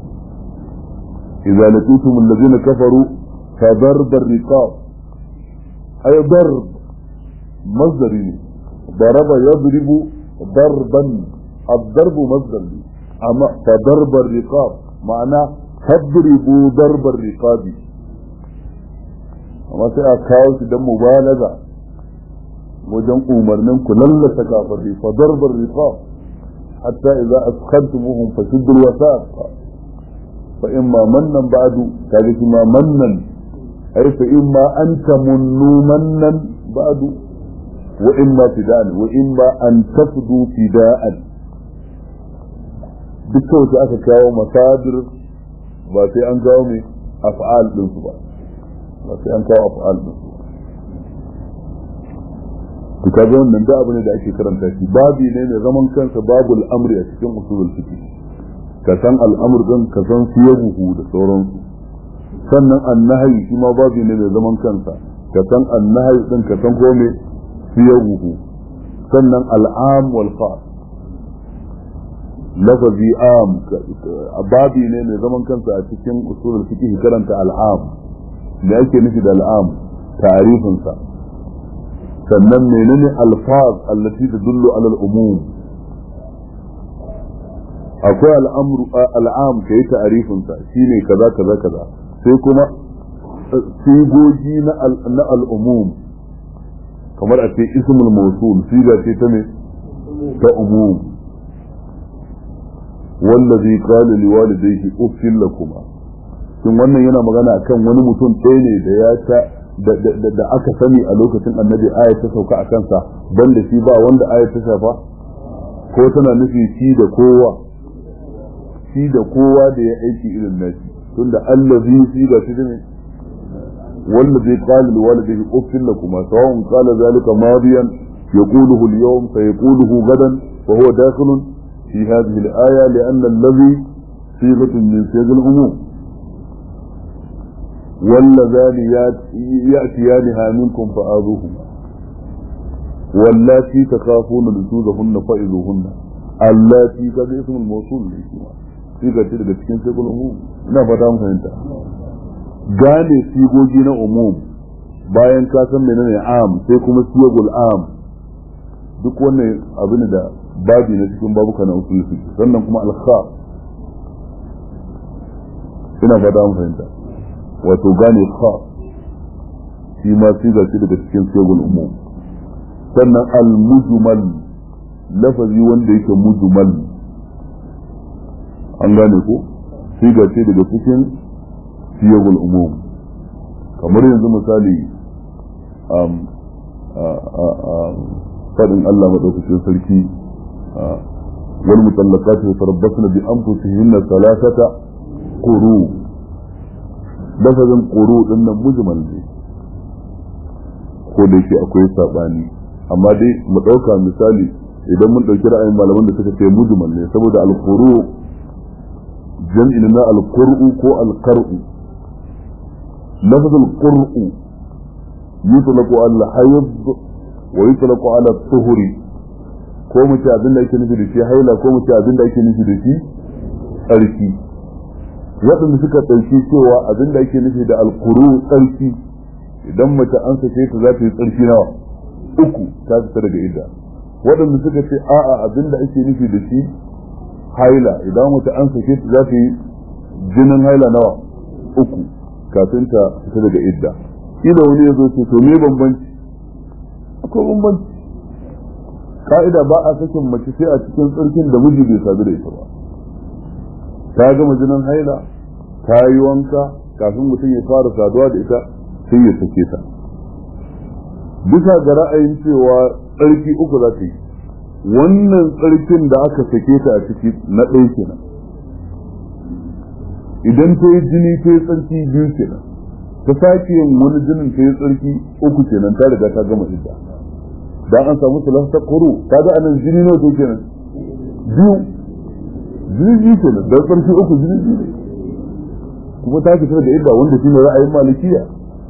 idza laqitum alladhina kafaru fa darb ar-riqab ay darb masdari ne ضرب يضرب ضربا الضرب مصدر لي أما فضرب الرقاب معناه فاضربوا ضرب الرقاب amma sai a kawo shi don mubalaga wajen umarnin ku lallata kafirai fa darbar riqab hatta idza askhantumuhum fashuddu alwasaq fa imma mannan ba'du kaga shi ma mannan ay fa imma an tamunnu mannan ba'du wa imma fida'an wa imma an tafdu fida'an dukkan su aka kawo masadir ba sai an kawo mai af'al din su ba ba sai an kawo af'al din su to kaga wannan da abu ne da ake karanta shi babi ne mai zaman kansa babul amri a cikin usulul fiqh ka san al'amur din ka san siyabuhu da sauransu sannan annahi shi ma babi ne mai zaman kansa ka san annahi din ka san ko me siyabuhu sannan al'am wal khas lafazi am babi ne mai zaman kansa a cikin usulul fiqh karanta al'am me ake nufi da al'am ta'rifin sa sannan menene alfaz allati tadullu ala al-umum akwai al'amru al'am kai ta'rifin sa shine kaza kaza kaza sai kuma sigogi na na al'umum kamar a ce ismul mawsul siga ce ta ne ta umum wallazi qala liwalidayhi uffil lakuma shin wannan yana magana akan wani mutum ɗaya ne da ya ta da aka sani a lokacin annabi aya ta sauka a kansa banda shi ba wanda aya ta shafa ko tana nufi shi da kowa shi da kowa da ya aiki irin nashi tunda allazi shi ga shi ne والذي قال لوالده اف لكما سواء قال ذلك ماضيا يقوله اليوم سيقوله غدا وهو داخل في هذه الآية لأن الذي صيغة من صيغ العموم واللذان يأتيانها منكم فآذوهما واللاتي تخافون نشوزهن فإذوهن اللاتي كذا اسم الموصول لكما صيغة daga cikin صيغ العموم ina fata mun fahimta gane sigogi na umum bayan ka san menene am sai kuma siyagul am duk wannan abin da babi na cikin babuka na usul fiqh sannan kuma al-kha ina fata mun fahimta wato gane kha shi ma siga ce daga cikin siyagul umum sannan al-mujmal lafazi wanda yake mujmal an gane ko siga ce daga cikin siyagul umum kamar yanzu misali faɗin Allah maɗaukacin sarki wal mutallaqat yatarabbasna bi anfusihinna thalathata quru lafazin quru din nan mujmal ne ko da yake akwai sabani amma dai mu ɗauka misali idan mun ɗauki ra'ayin malaman da suka ce mujmal ne saboda al-quru jam'i na al-qur'u ko al-qar'u لفظ القرء يطلق على الحيض ويطلق على الطهر ko mu ce abin da ake nufi da shi haila ko mu ce abin da ake nufi da shi tsarki waɗanda suka ɗauki cewa abin da ake nufi da alkuru tsarki idan mace an sake ta za ta yi tsarki nawa uku ta fita daga idda waɗanda suka ce a'a abin da ake nufi da shi haila idan mace an sake ta za ta yi jinin haila nawa uku kafin ta fita daga idda ila wani ya zo ce to me bambanci akwai bambanci ka'ida ba a sakin mace sai a cikin tsarkin da miji bai sadu da ita ba ta gama jinin haila ta yi wanka kafin mutum ya fara saduwa da ita sai ya sake ta bisa ga ra'ayin cewa tsarki uku za ta yi wannan tsarkin da aka sake ta a ciki na ɗaya kenan idan ta yi jini ta yi tsarki biyu kenan ta sake yin wani jinin ta yi tsarki uku kenan ta riga ta gama idda dan an samu salasa kuru ta ga anan jini nawa to kenan biyu jini biyu kenan dan tsarki uku jini biyu kuma ta fitar da idda wanda shine ra'ayin malikiya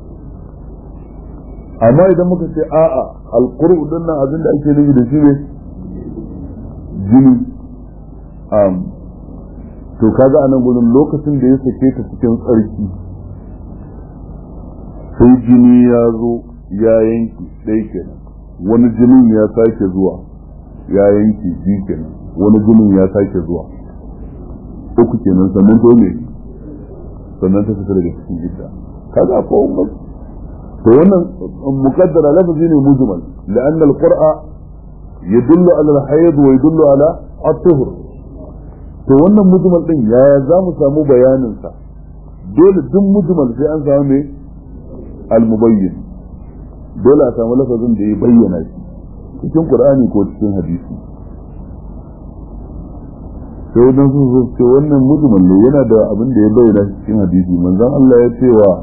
amma idan muka ce a'a alquru din nan abin da ake nufi da shi ne jini to kaga anan gudun lokacin da ya sake ta cikin tsarki sai jini ya zo ya yanki ɗaya kenan wani jinin ya sake zuwa ya yanki biyu kenan wani jinin ya sake zuwa uku kenan sannan to ne sannan ta fita daga cikin gida kaga ko to wannan muqaddara lafazi ne mujmal la'anna al-qur'a yadullu ala al-hayd wa yadullu ala at-tuhr to wannan mujmal din yaya za mu samu bayanin sa dole duk mujmal sai an samu me al-mubayyin dole a samu lafazin da ya bayyana shi cikin qur'ani ko cikin hadisi sai wadan sun zo ce wannan mujmal ne yana da abin da ya bayyana shi cikin hadisi manzon Allah ya ce wa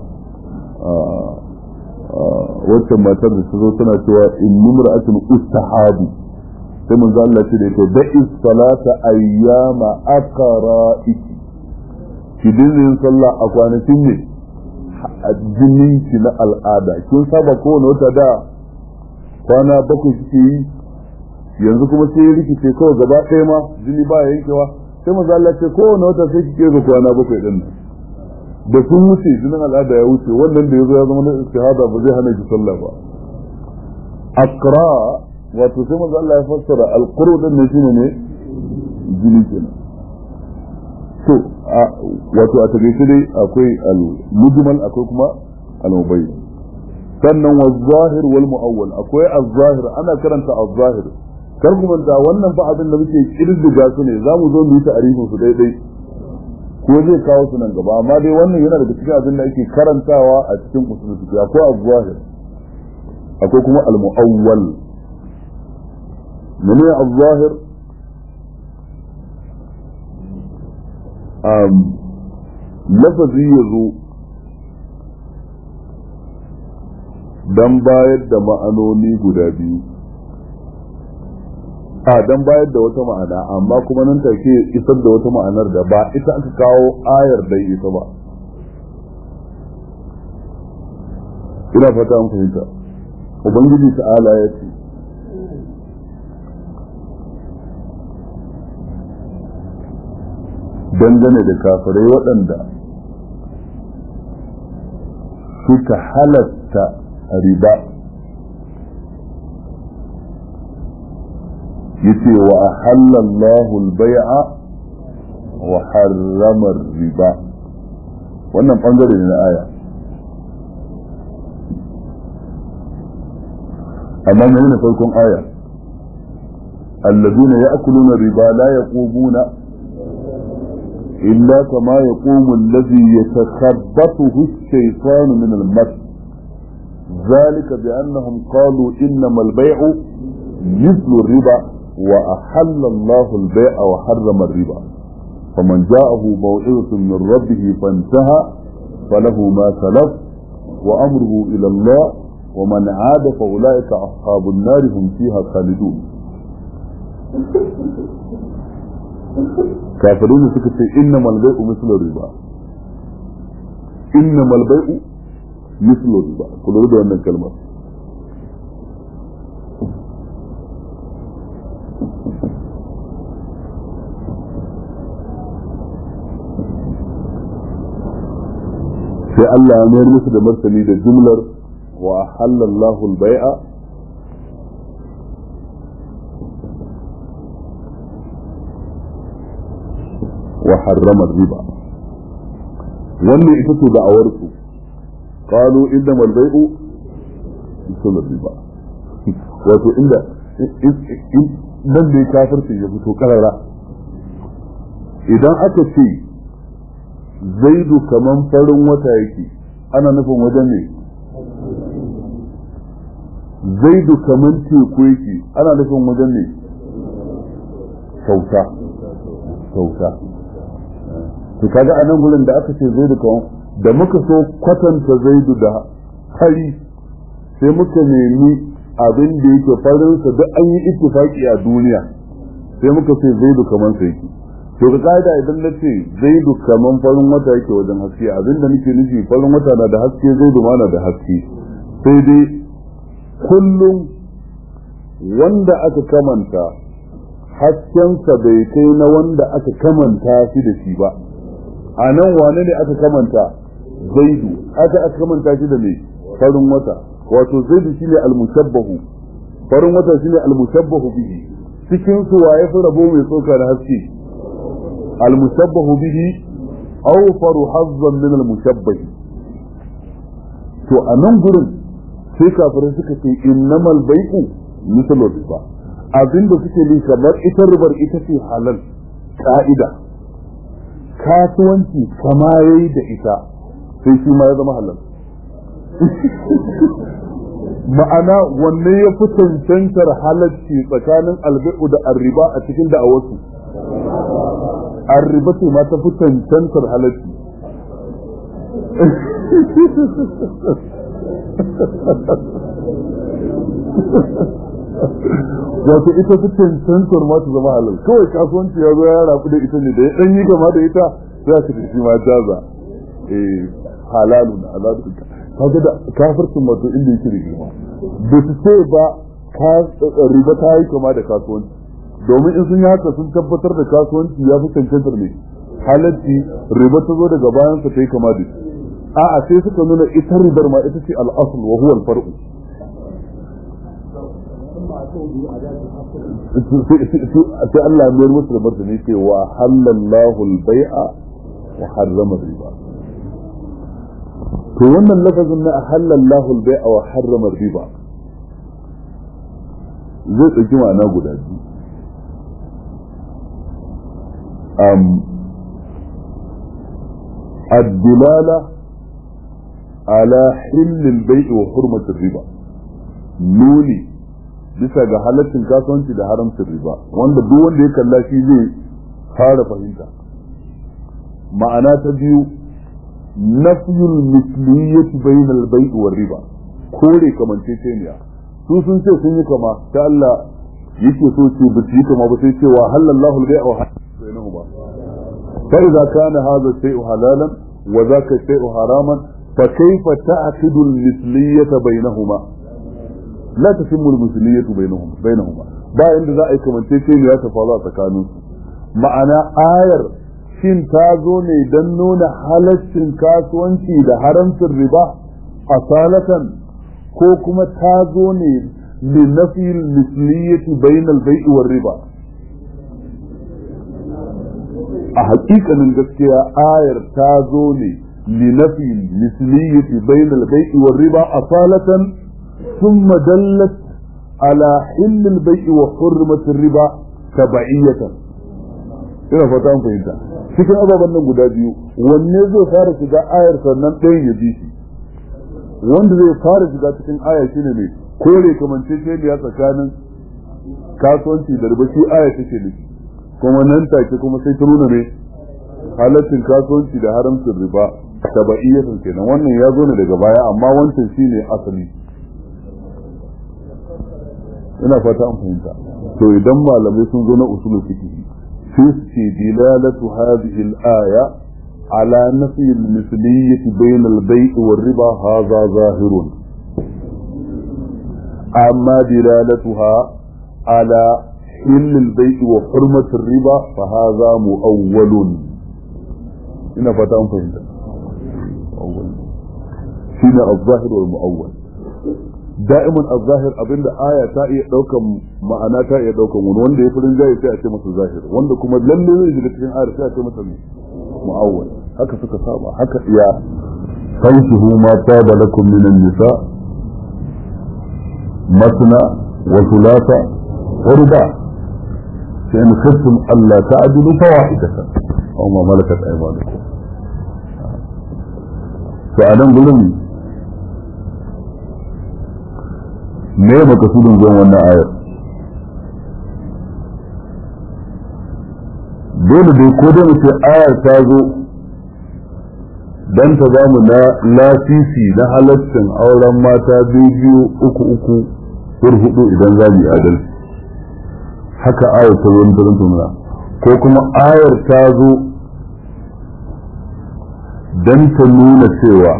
wacce matar da ta zo tana cewa in nimra'atun ustahabu sai manzo Allah ce da ita da'i salata ayyama aqra'iki ki dinga sallah a kwanakin ne a jinin ki na al'ada kin saba kowane wata da kwana bakwai kike yi yanzu kuma sai ya rikice kawai gaba ɗaya ma jini ba yankewa sai manzo Allah ce kowane wata sai kike ga kwana bakwai din nan da sun wuce jinin al'ada ya wuce wannan da yazo ya zama na istihada ba zai hana ki sallah ba akra wato sai manzo Allah ya fassara alquru din ne shine ne jini kenan to wato a tabbata dai akwai al-mujmal akwai kuma al-mubayyin sannan wa zahir wal mu'awwal akwai az-zahir ana karanta az-zahir kar ku manta wannan fa abin da muke kirdiga su ne zamu zo mu yi ta'arifin su daidai ko zai kawo su nan gaba amma dai wannan yana daga cikin abin da ake karantawa a cikin usul fiqh akwai az-zahir akwai kuma al-mu'awwal mene az-zahir um lafazi yazo dan bayar da ma'anoni guda biyu a dan bayar da wata ma'ana amma kuma nan take isar da wata ma'anar da ba ita aka kawo ayar da ita ba ina fata an fahimta ubangiji ta'ala ya ce dangane da kafirai waɗanda suka halatta riba yace wa ahalla Allahu al-bai'a wa harrama riba wannan bangare ne na aya amma mai ne farkon aya الذين يأكلون الربا لا يقومون إلا كما يقوم الذي يتخبطه الشيطان من المس ذلك بأنهم قالوا إنما البيع مثل الربا وأحل الله البيع وحرم الربا فمن جاءه موعظة من ربه فانتهى فله ما سلف وأمره إلى الله ومن عاد فأولئك أصحاب النار هم فيها خالدون كافرون سكت إنما البيع مثل الربا إنما البيع مثل الربا كل ربا أن الكلمة sai Allah ya mayar musu da martani da jumlar wa halallahu al-bai'a wa harrama riba wannan ita ce da'awar su qalu inna al-bai'u misal riba wato inda dan da kafirci ya fito karara idan aka ce zaidu kaman farin wata yake ana nufin wajen ne zaidu kaman teku yake ana nufin wajen ne sauta sauta to kaga a nan gurin da aka ce zaidu kaman da muka so kwatanta zaidu da fari sai muka nemi abin da yake farinsa duk an yi ittifaki a duniya sai muka ce zaidu kaman sa yake to ga kaida idan na ce zaidu kaman farin wata yake wajen haske abinda nake nufi farin wata na da haske zaidu ma na da haske sai dai kullum wanda aka kamanta haskensa bai kai na wanda aka kamanta shi da shi ba a nan wane ne aka kamanta zaidu aka aka kamanta shi da mai farin wata wato zaidu shine almushabbahu farin wata shine almushabbahu bihi cikin su waye fi rabo mai tsoka da haske المشبه به أوفر حظا من المشبه to a nan gurin sai kafirai suka ce innamal bai'u misalul riba abinda suke yi kamar ita ribar ita ce halal ka'ida kasuwanci kama yayi da ita sai shi ma ya zama halal ma'ana wanne ya fi cancantar halarci tsakanin albai'u da arriba a cikin da'awarsu arriba ce ma ta fi cancantar halarci wato ita fi cancantar ma ta zama halal kawai kasuwanci ya zo ya rabu da ita ne da ya ɗan yi gama da ita za ka tafi ma jaza eh halalun halalun kaga da kafircin wato inda yake da girma ba su ce ba riba ta yi kama da kasuwanci domin in sun yi haka sun tabbatar da kasuwanci ya fi cancantar ne halatti riba ta zo daga bayan sa ta yi kama da shi a'a sai suka nuna ita ribar ma ita ce al'asul wa huwa al-far'u sai Allah ya musu da martani ce wa halallahu al-bai'a wa harrama riba to wannan lafazin na halallahu al-bai'a wa harrama riba zai tsaki ma'ana guda biyu الدلالة على حل البيع وحرمة الربا نولي bisa ga halaccin kasuwanci da haramcin riba wanda duk wanda ya kalla shi zai fara fahimta ma'ana ta biyu nafyul misliyyati bainal bai'i war riba kore kamanceceniya su sun ce sun yi kama ta Allah yake so ce ba su yi kama ba sai cewa halallahu al-bai'a wa bainahuma fa idza kana hadha shay'u halalan wa dhaka shay'u haraman fa kayfa ta'qidu al-misliyyata bainahuma la tatimmu al-misliyyatu bainahuma bainahuma ba inda za a yi kamanceceniya ta faru a tsakanin su ma'ana ayar shin ta zo ne don nuna halaccin kasuwanci da haramcin riba asalatan ko kuma ta zo ne لنفي المثلية بين البيع والربا a hakikanin gaskiya ayar ta zo ne linafi misliyyati bainal bai'i war riba asalatan thumma dallat ala hill al bai'i wa hurmat ar riba tabaiyatan ina fata an fahimta cikin ababen nan guda biyu wanne zai fara shiga ayar sannan ɗayan ya ji shi wanda zai fara shiga cikin ayar shine ne kore kamanceceniya tsakanin kasuwanci da riba shi aya take nufi kuma nan take kuma sai ta nuna ne halaccin kasuwanci da haramcin riba tabaiyatan kenan wannan ya zo ne daga baya amma wancan shine asali ina fata an fahimta to idan malamai sun zo na usulul fiqh sai su ce dilalatu hadhihi al-aya ala nafi al-misliyyah bayna al-bay' war-riba hadha zahirun amma dilalatuha ala حل البيع وحرمة الربا فهذا مؤول هنا فتاة فهمت أول هنا الظاهر والمؤول دائما الظاهر abin da aya ta iya daukan ma'ana ta iya daukan wani wanda ya furin jayi sai a ce masa zahir wanda kuma lalle zai shiga cikin ayar sai a ce masa mu'awwal haka suka saba haka iya fankihu ma taba lakum min an-nisa masna wa thulatha wa ruba' فإن خفتم ألا تعدلوا فواحدة أو ما ملكت أيمانكم فأنا نقول me makasudin zuwan wannan ayar dole dai ko dai mu ce ayar ta zo dan ta bamu na lasisi na halaccin auren mata biyu uku uku hudu idan za mu yi adalci haka ayar ta zo don nuna ko kuma ayar ta zo don ta nuna cewa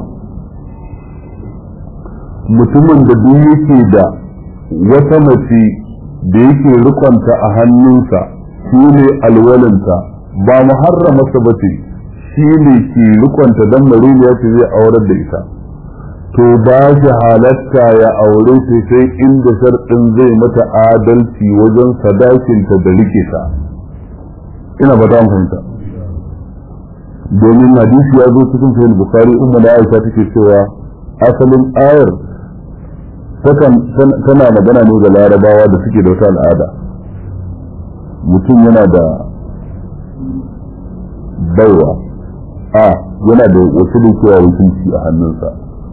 mutumin da duk yake da wata mace da yake rikonta a hannunsa shi ne alwalinta ba muharramarsa ba ce shi ne ke rikonta don mariniya ce zai aurar da ita to ba shi halatta ya aure shi sai inda sharɗin zai mata adalci wajen sadakinta da rike ta ina ba ta fahimta domin hadisi ya zo cikin sahih bukhari umma da aisha take cewa asalin ayar tana magana ne ga larabawa da suke da wata al'ada mutum yana da baiwa a yana da wasu dukiya wakilci a hannunsa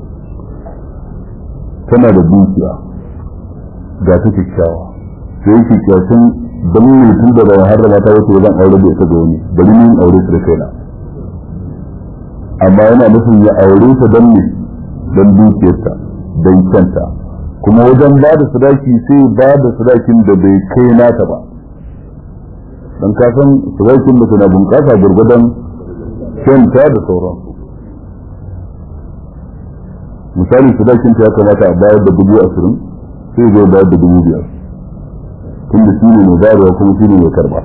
tana da dukiya ga ta kyakkyawa sai yake kyautin don ne tun da bayan harrama ta wasu wajen aure da ita ga wani bari ni aure ta da kaina amma yana nufin ya aure ta don ne don dukiyarta don kyanta kuma wajen ba da sadaki sai ba da sadakin da bai kai nata ba don kasan sadakin da na bunƙasa gurgudan kyanta da sauransu misali sadakin ta ya kamata a bayar da dubu ashirin sai zai bayar da dubu biyar tunda shi ne mai bayarwa kuma shi ne mai karba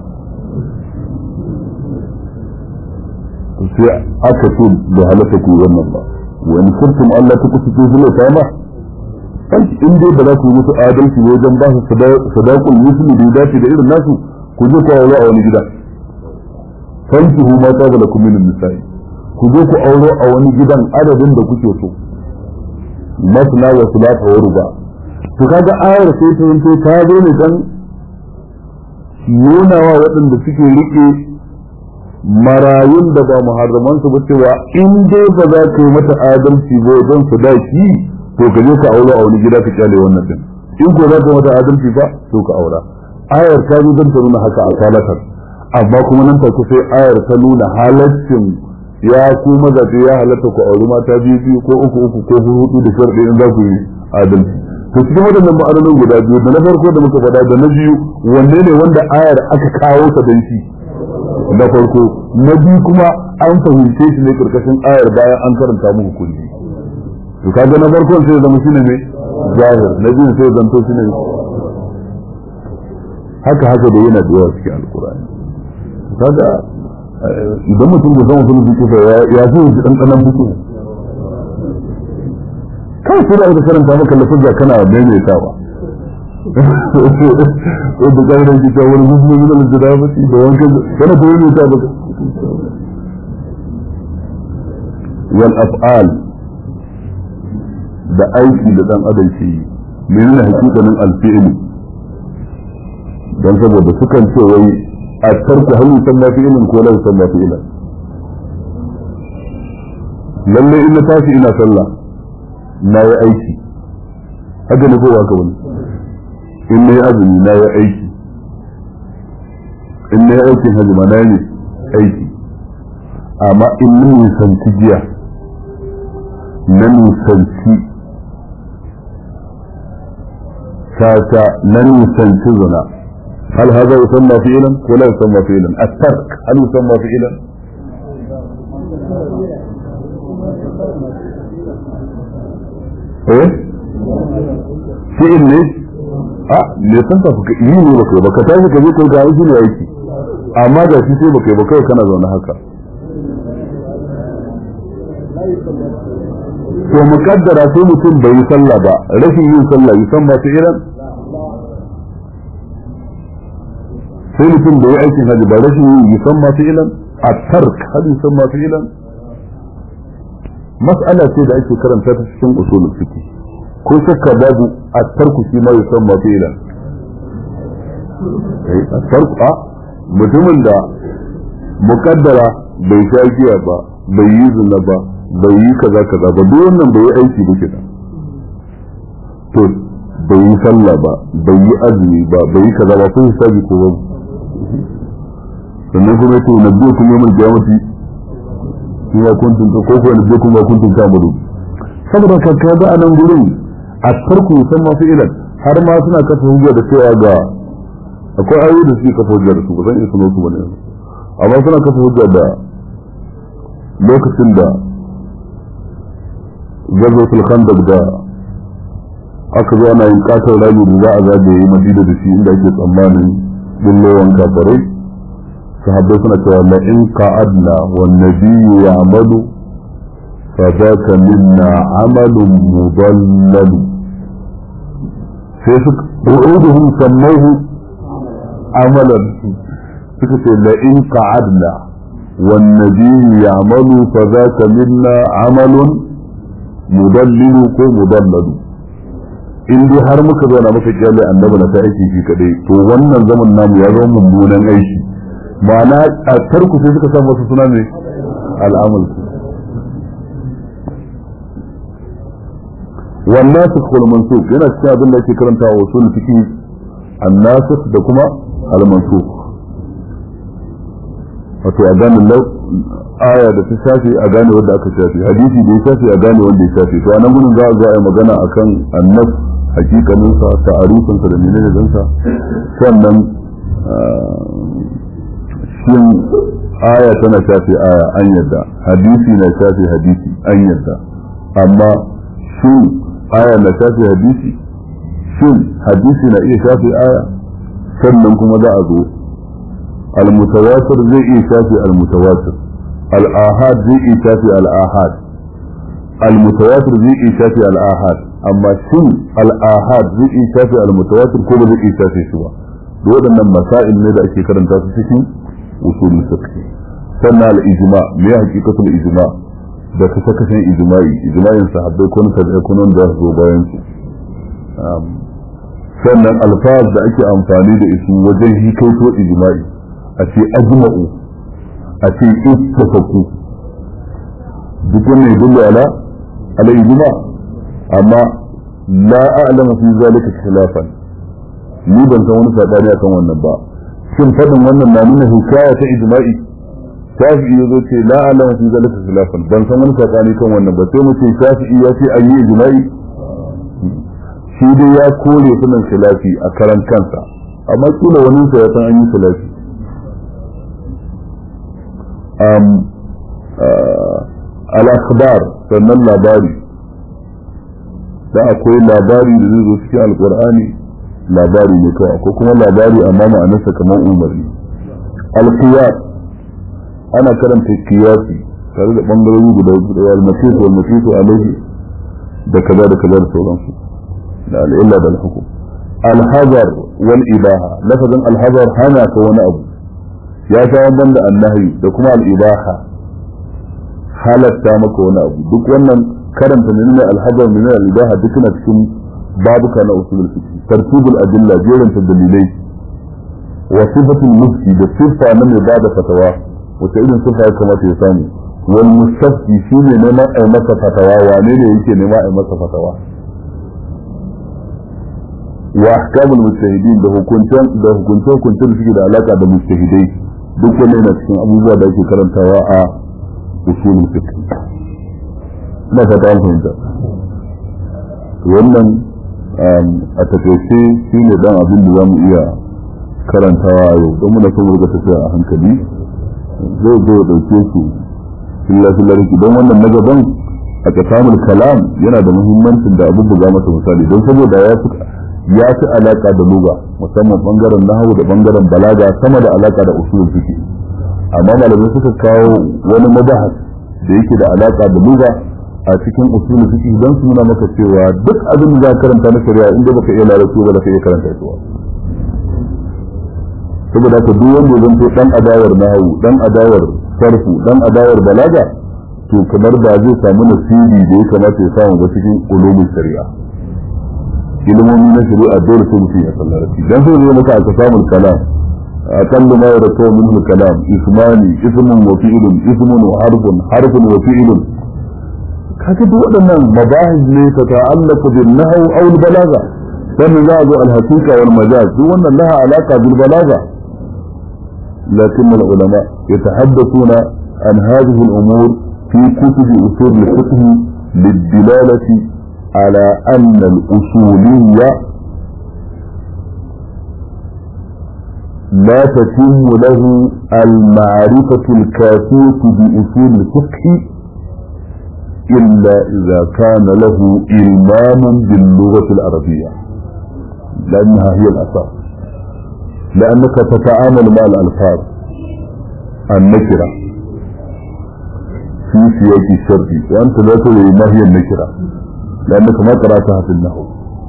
sai aka ce da halatta ku wannan ba wani kurtum Allah ta kusa ce zai kama in dai ba za ku yi musu adalci wajen ba su sadakul musulmi da dace da irin nasu ku je ku aure a wani gida fankihu ma ta da lakum min nisa'i ku je ku aure a wani gidan adadin da kuke so masna wa sulata wa ruba to kaga ayar sai ta yanto ta zo ne dan nuna wa waɗanda suke rike marayun da ba muharraman su ba cewa in dai ba za ka yi mata adalci ba wajen sadaki to ka je ka aure a wani gida ka kyale wannan din in ko za ka mata adalci ba to ka aura ayar ta zo don ta nuna haka a salatar amma kuma nan take sai ayar ta nuna halaccin ya ku mazaje ya halatta ku auri mata biyu biyu ko uku uku ko hudu da sharɗi in za ku yi adalci to cikin waɗannan ma'anonin guda biyu da na farko da muka faɗa da na biyu wanne ne wanda ayar aka kawo ta don shi na farko na biyu kuma an fahimce shi ne karkashin ayar bayan an karanta muku kulli to kaga na farkon sai zama shine ne zahir na biyu sai zanto shine haka haka da yana da yawa cikin alkur'ani kaga idan mutum da zama sun fiki fa ya fi yi dan kanan fiki kai sai da aka karanta maka lafazza kana maimaitawa da ƙarfin kita wani musulmi min al-jadabati da wankan kana ta yi ta baka wal af'al da aiki da dan adam ke yi menene hakikanin al-fi'l dan saboda sukan ce wai a tarku hal yusamma fi'lan ko la yusamma fi'lan lalle in na tashi ina sallah na yi aiki haka ne ko haka wani in na yi azumi na yi aiki in na yi aikin hajji ma na yi aiki amma in na nisanci jiya na nisanci tata na nisanci zina هل هذا يسمى فعلا ولا يسمى فعلا الترك هل يسمى فعلا ايه فعل ليه a me san ta fuka yi ne baka baka tashi ka je kai ga aiki ne aiki amma da shi sai baka yi baka kana zaune haka to mukaddara sai mutum bai yi sallah ba rashin yin sallah yi san ba ta iran sai mutum bai yi aikin hajji ba rashin yin yi san ma ta iran a tark hajji san ma ta iran mas'ala ce da ake karanta ta cikin usulul fiqh ko shakka babu a tarku shi ma yusan ma fi'lan a tarku a mutumin da mukaddara bai sha giya ba bai yi zina ba bai yi kaza kaza ba duk wannan bai yi aiki ba kenan to bai yi sallah ba bai yi azumi ba bai yi kaza ba ko hisabi ko ba sannan kuma to na biyu kuma mai kiyamati shi ma kuntun ko ko na biyu kuma kuntun kamaru saboda ka kaga a nan gurin a tarku san masu ilan har ma suna kafa hujja da cewa ga akwai ayoyi da suke kafa hujja da su ba zan iya suno su bane amma suna kafa hujja da lokacin da gazotul khandaq da aka zo ana yin katon rami da za a zagaye madina da shi inda ake tsammanin bullowan kafarai sahabbai suna cewa la in qa'adna wan nabiyyu ya'malu فذاك منا عمل مضلل فيسك وعودهم سموه عملا فكرة لئن قعدنا والنبي يعمل فذاك منا عمل مضلل كو مضلل in dai har muka zauna muka kyale annabi na ta aiki shi kadai to wannan zaman namu ya zama mummunan aiki ma'ana a tarku sai suka samu wasu suna ne al'amal والناسخ والمنسوخ yana cikin abin da ake karanta wa usul fiqh annasikh da kuma al-mansukh wato a gane lau aya da ta shafi a gane wanda aka shafi hadisi da ya shafi a gane wanda ya shafi to a nan gudun za a zo a yi magana akan annas hakikanin sa ta'arifin sa da menene din sa sannan shin aya tana shafi aya an yadda hadisi na shafi hadisi an yadda amma shin aya na shafi hadisi shin hadisi na iya shafi aya sannan kuma za a zo al-mutawatir zai iya shafi al-mutawatir al-ahad zai iya shafi al-ahad al-mutawatir zai iya shafi al-ahad amma shin al-ahad zai iya shafi al-mutawatir ko ba zai iya shafi shi ba waɗannan masail ne da ake karanta su cikin usulul fiqh sannan al-ijma me ya hakikatul ijma da kasa kasan ijma'i ijma'in sahabbai ko na ko nan da zo bayan su sannan alfaz da ake amfani da isu wajen hikaito ijma'i a ce ajma'u a ce ittafaku duk wannan yadullu ala ala ijma amma la a'lamu fi zalika khilafan ni ban san wani sabani akan wannan ba shin fadin wannan na nuna hikaya ta ijma'i shafi'i ya zo ce la a'lamu fi zalika khilafan ban san wani sabani kan wannan ba sai mu ce shafi'i ya ce an yi ijma'i shi dai ya kore sunan khilafi a karan kansa amma kila wani sa ya san an yi khilafi um al-akhbar sannan labari da akwai labari da zai zo cikin alqur'ani labari ne kawai ko kuma labari amma ma'anarsa kamar umarni al-qiyas ana karanta qiyasi tare da bangarori guda biyu da al-masih wal masih alaihi da kaza da kaza da sauransu da al'illa da al-hukum al-hazar wal ibaha lafazin al-hazar hana ka wani abu ya sha wannan da annahi da kuma al-ibaha halatta maka wani abu duk wannan karanta ne al-hazar min al-ibaha duk na cikin babuka na usulul fiqh tartibul adilla jerin dalilai wa sifatul mufti da sifa na mai bada fatawa wata irin sifa ya kamata ya samu wal mustafti shine neman ai masa fatawa wane ne yake nema ai masa fatawa wa ahkamul mujtahidin da hukuncin da hukuncin hukuncin suke da alaka da mujtahidai duk wannan yana cikin abubuwa da ake karantawa a usulul fiqh na fata an fahimta wannan a takaice shi ne dan abin da za mu iya karantawa a yau don muna son ga tafiya a hankali zai zo dauke su filla filla riki don wannan na gaban a kasamul kalam yana da muhimmancin da abin buga masa misali don saboda ya fi ya fi alaka da luga musamman bangaren nahawu da bangaren balaga sama da alaka da usul fiqh amma malamai suka kawo wani mabahas da yake da alaka da luga a cikin usul fiqh dan su nuna maka cewa duk abin da za karanta na shari'a inda baka iya larabci ba ka iya karanta shi saboda ka duk wanda zan to dan adawar nahwu dan adawar sarfu dan adawar balaga to kamar da zai samu nasibi da ya kamata ya samu ba cikin ulumul shari'a ilimomi na shari'a dole sai mutum ya san larabci dan sai zai maka aka samu kalam أقل ما يرتوى منه الكلام اسمان اسم وفعل اسم وحرف حرف وفعل kaga duk waɗannan mabahis ne ta ta'allaka bil nahw aw al balagha sannan za a zo al haqiqa wal majaz duk wannan laha alaqa bil balagha lakin al ulama yatahaddathuna an hadhihi al umur fi kutub usul al fiqh للدلالة على أن الأصولية لا تتم له المعرفة الكافية بأصول الفقه إلا إذا كان له إلمام باللغة العربية لأنها هي الأساس لأنك تتعامل مع الألفاظ النكرة في سياق الشرط وأنت لا تدري ما هي النكرة لأنك ما قرأتها في النحو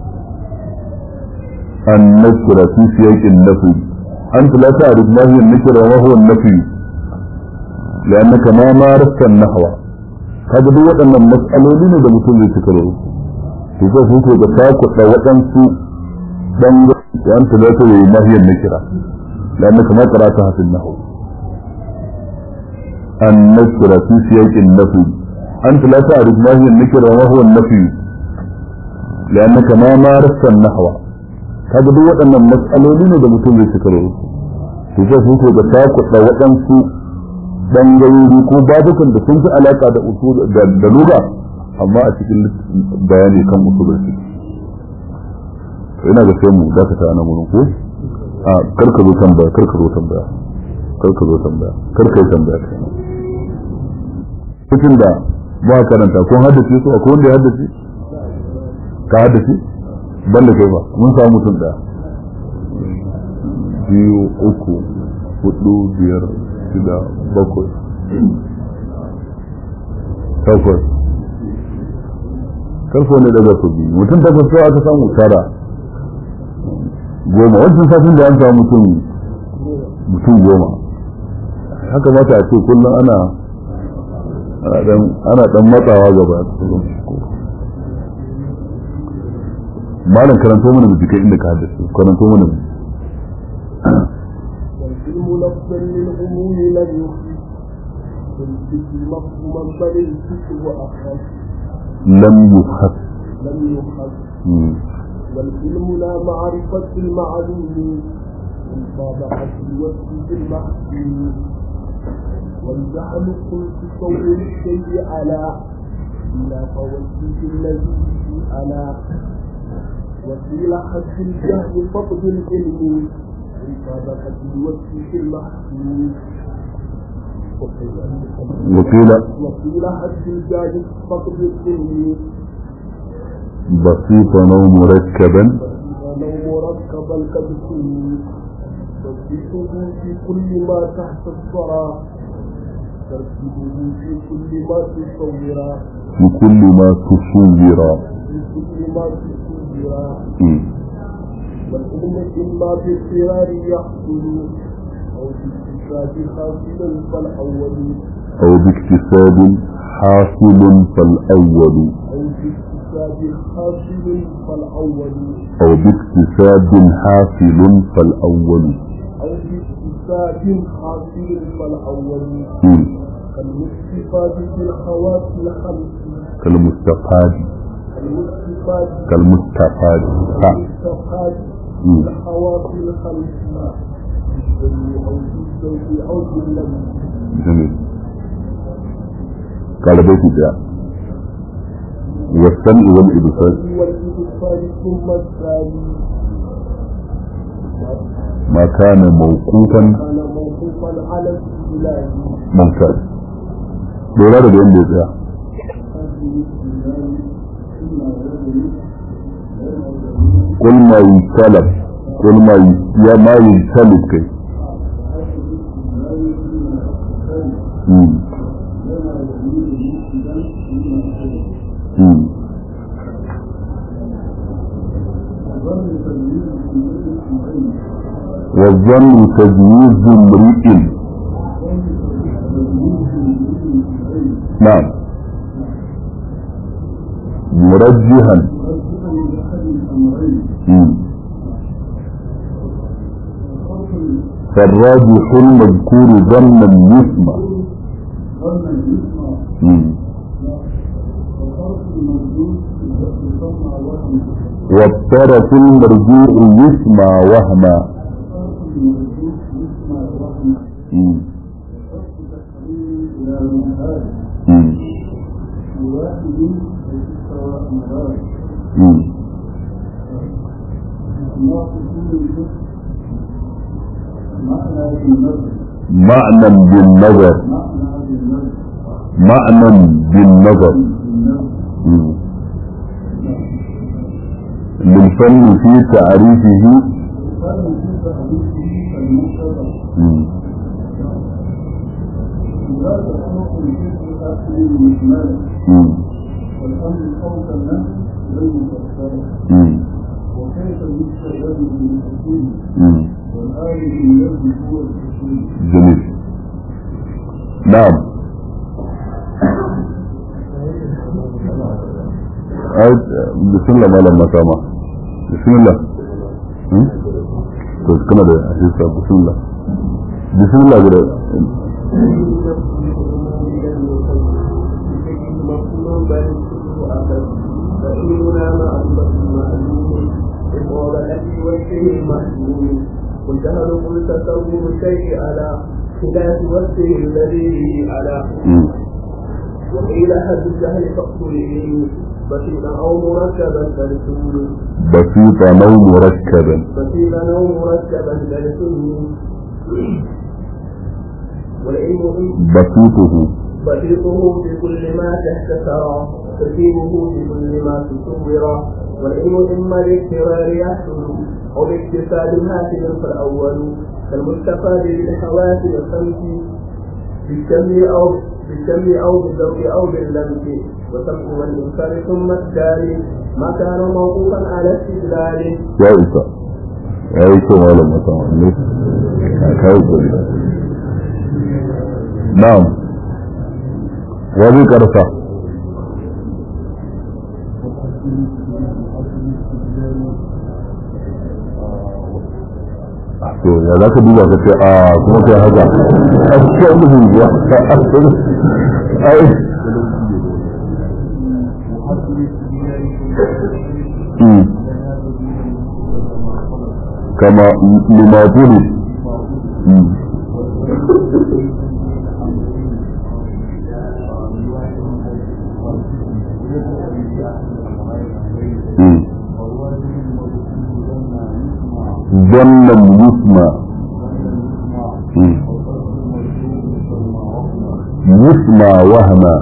النكرة في سياق النفي أنت لا تعرف ما هي النكرة وما هو النفي لأنك ما مارست النحو kaga duk waɗannan matsaloli ne da mutum zai cika da su to sai sun ko ga takuɗa waɗansu dan yan ta da yi mahiyar na kira da annaka ma karata hafin nahu an nakira fi siyaƙin nafi an ta la ta'rif ma hiya nakira wa huwa nafi لأنك ما مارست النحو kaga duk waɗannan matsaloli ne da mutum zai cika da su to sai sun ko ga takuɗa waɗansu bangarori ko babukan da sun fi alaka da usul da lura amma a cikin bayani kan usulul fiqh to ina ga sai mu dakata ana mun ko a karka zo tambaya karka zo tambaya karka zo tambaya karka yi tambaya cikin da ba karanta ko haddace su akwai wanda ya haddace ka haddace banda kai ba mun samu mutum ɗaya biyu uku hudu biyar shida bakwai takwas karfe ne daga su biyu mutum takwas kawai aka samu tara goma wancan safin da an samu mutum mutum goma haka mata a ce kullum ana ana dan matsawa gaba malam karanto mana bijikai inda ka haddace karanto mana والعلم لفظا للعموم لم يخفي والفكر مفهوما بل الفكر أخف لم يخف لم يخف والعلم لا معرفة المعلوم والطابعة الوصف المحسوم والجهل قلت صور الشيء على إلا فوصف الذي على وقيل حد الجهل فقد العلم مطابقة الوصف المحسوم وقيل وقيل حد الجهل فقد العلم بسيطا او مركبا ولو مركبا كبسه تصديقه في كل ما تحت الثرى ترتيبه في كل ما تصور في كل ما تصور في كل ما تصور مم. والعلم إما باضطرار يحصل أو باكتساب حاصل فالأول او باكتساب حاصل فالاول أو باكتساب حاصل فالأول او باكتساب حاصل فالاول أو باكتساب حاصل فالأول مم. كالمستفاد في الخواص الخمس كالمستفاد المستفاد كالمستفاد ها. المستفاد مم. في الخواص الخمس بالسر أو بالزوج أو باللمس جميل قال بيت ده والسمع والإبصار والإبصار ثم الثاني ما كان موقوفا كان موقوفا على الاستدلال ممتاز lura da yadda ya tsaya قل ما يتلف قل ما ي- يا ما يتلف كي مم. مم. والظن تجويز امرئ نعم مرجها مم. فالراجح المذكور ظنا يسمى مم. والطرف المرجوع يسمى وهما مم. مم. مم. معنى بالنظر معنى بالنظر مم. للفن في تعريفه مم. مم. مم. وكيف يستجاب للحكيم مم. والآية الذي هو الحكيم جميل نعم آية بسم الله ما لما سامع بسم الله هم؟ كويس كنا ده أحسن بسم الله بسم الله كده فإننا معرفة المعلوم إقامة وجهه المحمول والجهل قل تصور الشيء على خلاف وجهه الذي به على مم. وقيل حد الجهل فقط العلم بسيطا أو مركبا كالسنون بسيطا أو مركبا بسيطا أو مركبا كالسنون والعلم بسيطه بسيطه في كل ما تحت ثرى ترتيبه في كل ما تصور والعلم إما الاضطرار يحصل أو باكتساب هاتف فالأول كالمستفاد بالحواس والخمس بالشم أو بالشم أو بالذوق أو باللمس وسمع والإنكار ثم التالي ما كان موقوفا على استدلال ya isa ya yi kyau malam musamman ne a kawo gari na'am wa zai karfa to ya za ka duba ka ce a kuma kai haka a cikin wani ya ai كما لما ظلم ظن يسمع يسمع وهما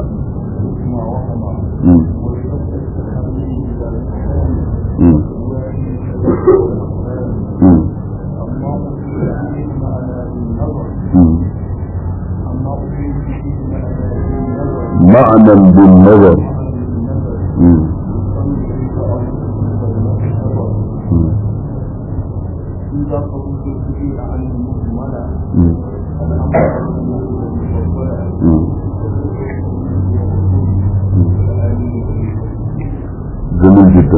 معنى بالنظر جميل جدا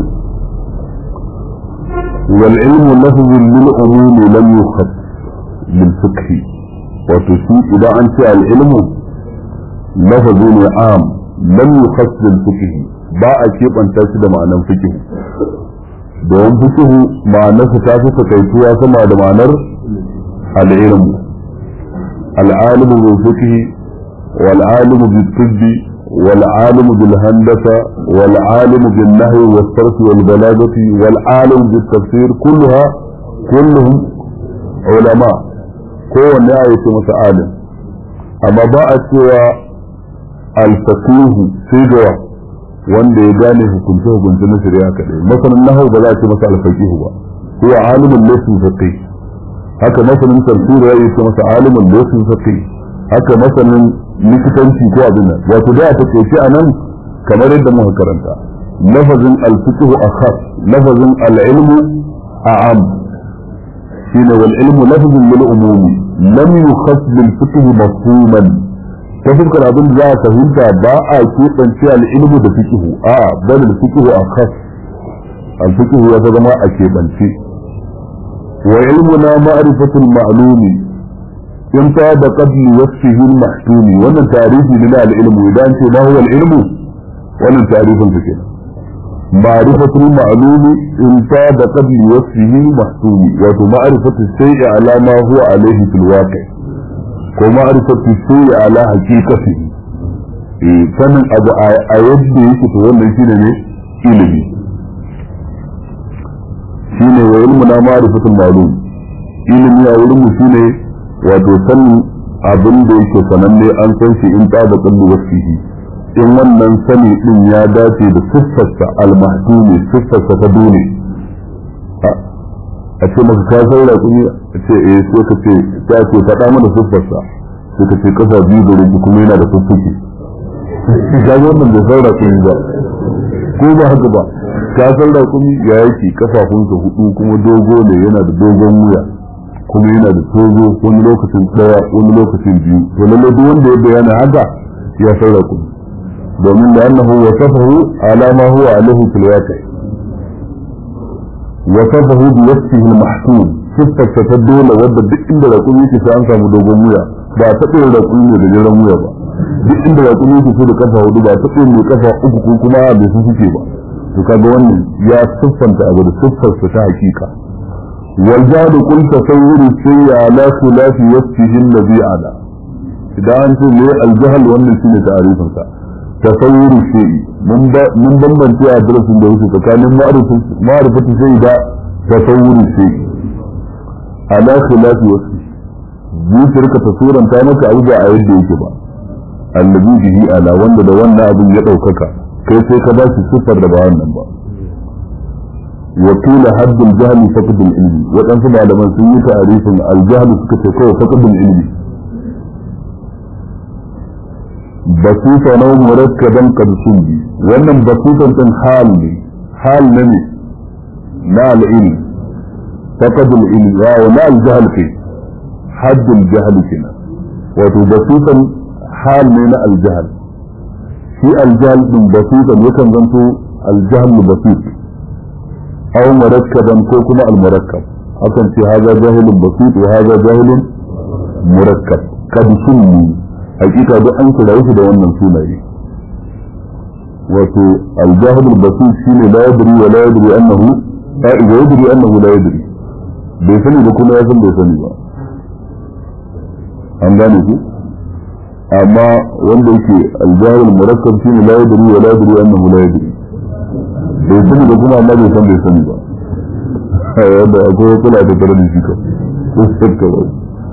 والعلم لفظ للعموم لم يخص بالفقه وتشيء إذا أنت العلم لفظ عام لم يخص بالفقه ba a keɓanta shi da ma'anar fikihu domin fikihu ma'anarsa ta fi takaituwa sama da ma'anar al'ilm al'alimu bil fikihi wal alimu bil tibbi wal alimu bil handasa wal alimu bil nahwi was sarf wal balagati wal alimu bil tafsir kulluha kulluhum ulama kowanne ya yi masa alim amma ba a cewa al-faqihu sai ga wanda ya gane hukunce hukunce na shari'a kadai masanin nahwu ba za a ce masa al-faqihu ba huwa alimun laysa faqih haka masanin tafsir ya yi masa alimun laysa faqih haka masanin likitanci ko abin nan wato da ta ce shi anan kamar yadda muka karanta lafazin al-fiqhu akhas lafazin al-ilmu a'am shine wal ilmu lafzun lil umumi lam yukhass bil fiqh mafhuman ta fuskar abin da za a fahimta ba a keɓance al'ilmu da fikihu a bal da fikihu a kas al-fikihu ya zama a keɓance wa ilmuna ma'rifatul ma'lumi in ta da qabli wasfihi al-mahtumi wannan tarihi ne na al-ilmu idan ce ma huwa al-ilmu wannan tarifin sa kenan ma'rifatul ma'lumi in ta da qabli wasfihi al-mahtumi wato ma'rifatul shay'i ala ma huwa alayhi fil waqi' ko ma'arifatu shay'i ala haqiqatihi eh sanin abu a yadda yake to wannan shine ne ilimi shine wa ilmu na ma'rifatul ma'lum ilimi a wurin mu shine wato sanin abin da yake sananne an san shi in ta da kallu wasihi in wannan sani din ya dace da siffarsa al-mahdumi siffarsa ta dole a ce maka ka san raƙumi a ce eh sai ka ce ya ce faɗa mana siffarsa sai ka ce kafa biyu da rage kuma yana da fuffuki ka ga wannan bai san raƙumi ba ko ba haka ba ka san raƙumi ya yake kafafunsa hudu kuma dogo ne yana da dogon wuya kuma yana da tozo wani lokacin ɗaya wani lokacin biyu to lallai duk wanda ya bayyana haka ya san raƙumi domin da annahu wasafahu ala ma huwa alaihi fil waqi' وصفه بوصفه المحسون صفة تدولة wadda duk inda raƙumi yake sai an samu dogon wuya ba a taɓa yin raƙumi mai da jiran wuya ba duk inda raƙumi yake sai da kafa hudu ba a taɓa yin mai kafa uku ko kuma bai su suke ba to kaga wannan ya siffanta abu da siffarsa ta hakika wal jahlu qul tasawwuru shay'a ala khilafi wasfihi alladhi ala idan an ce me al jahl wannan shine ta'arifin sa tasawwuru shay'i mun bambance a darasin da yake tsakanin ma'arifatu sai da tasawwuri sai ala khilafi wasu zuciyar ka ta suranta maka abu ba a yadda yake ba allazi bihi ala wanda da wannan abin ya daukaka kai sai ka ba shi siffar da ba wannan ba وقيل حد الجهل فقد العلم وكان سبع لما سمي تعريف الجهل سكت فقد العلم بسيطة نو مركبا قد سمي wannan basitan din hal ne hal ne ne na al-ilm faqad al-ilm wa na al-jahl fi hadd al-jahl kina wato basitan hal ne na al-jahl shi al-jahl din basitan yakan zanto al-jahl basit أو مركبا كوكما المركب أكن في هذا جاهل بسيط وهذا جاهل مركب قد سمي حقيقة ده أنت لا يفيد وانا سنة وفي الجاهل البسيط شيء لا يدري ولا يدري أنه إذا يدري أنه لا يدري بيسني بكل يزن بيسني با an gane ku amma wanda yake aljahil murakkab shine la yadri wa la yadri annahu la yadri bai sani da kuma amma bai san bai sani ba wanda akwai kula da tare da shi ka ko shakka ba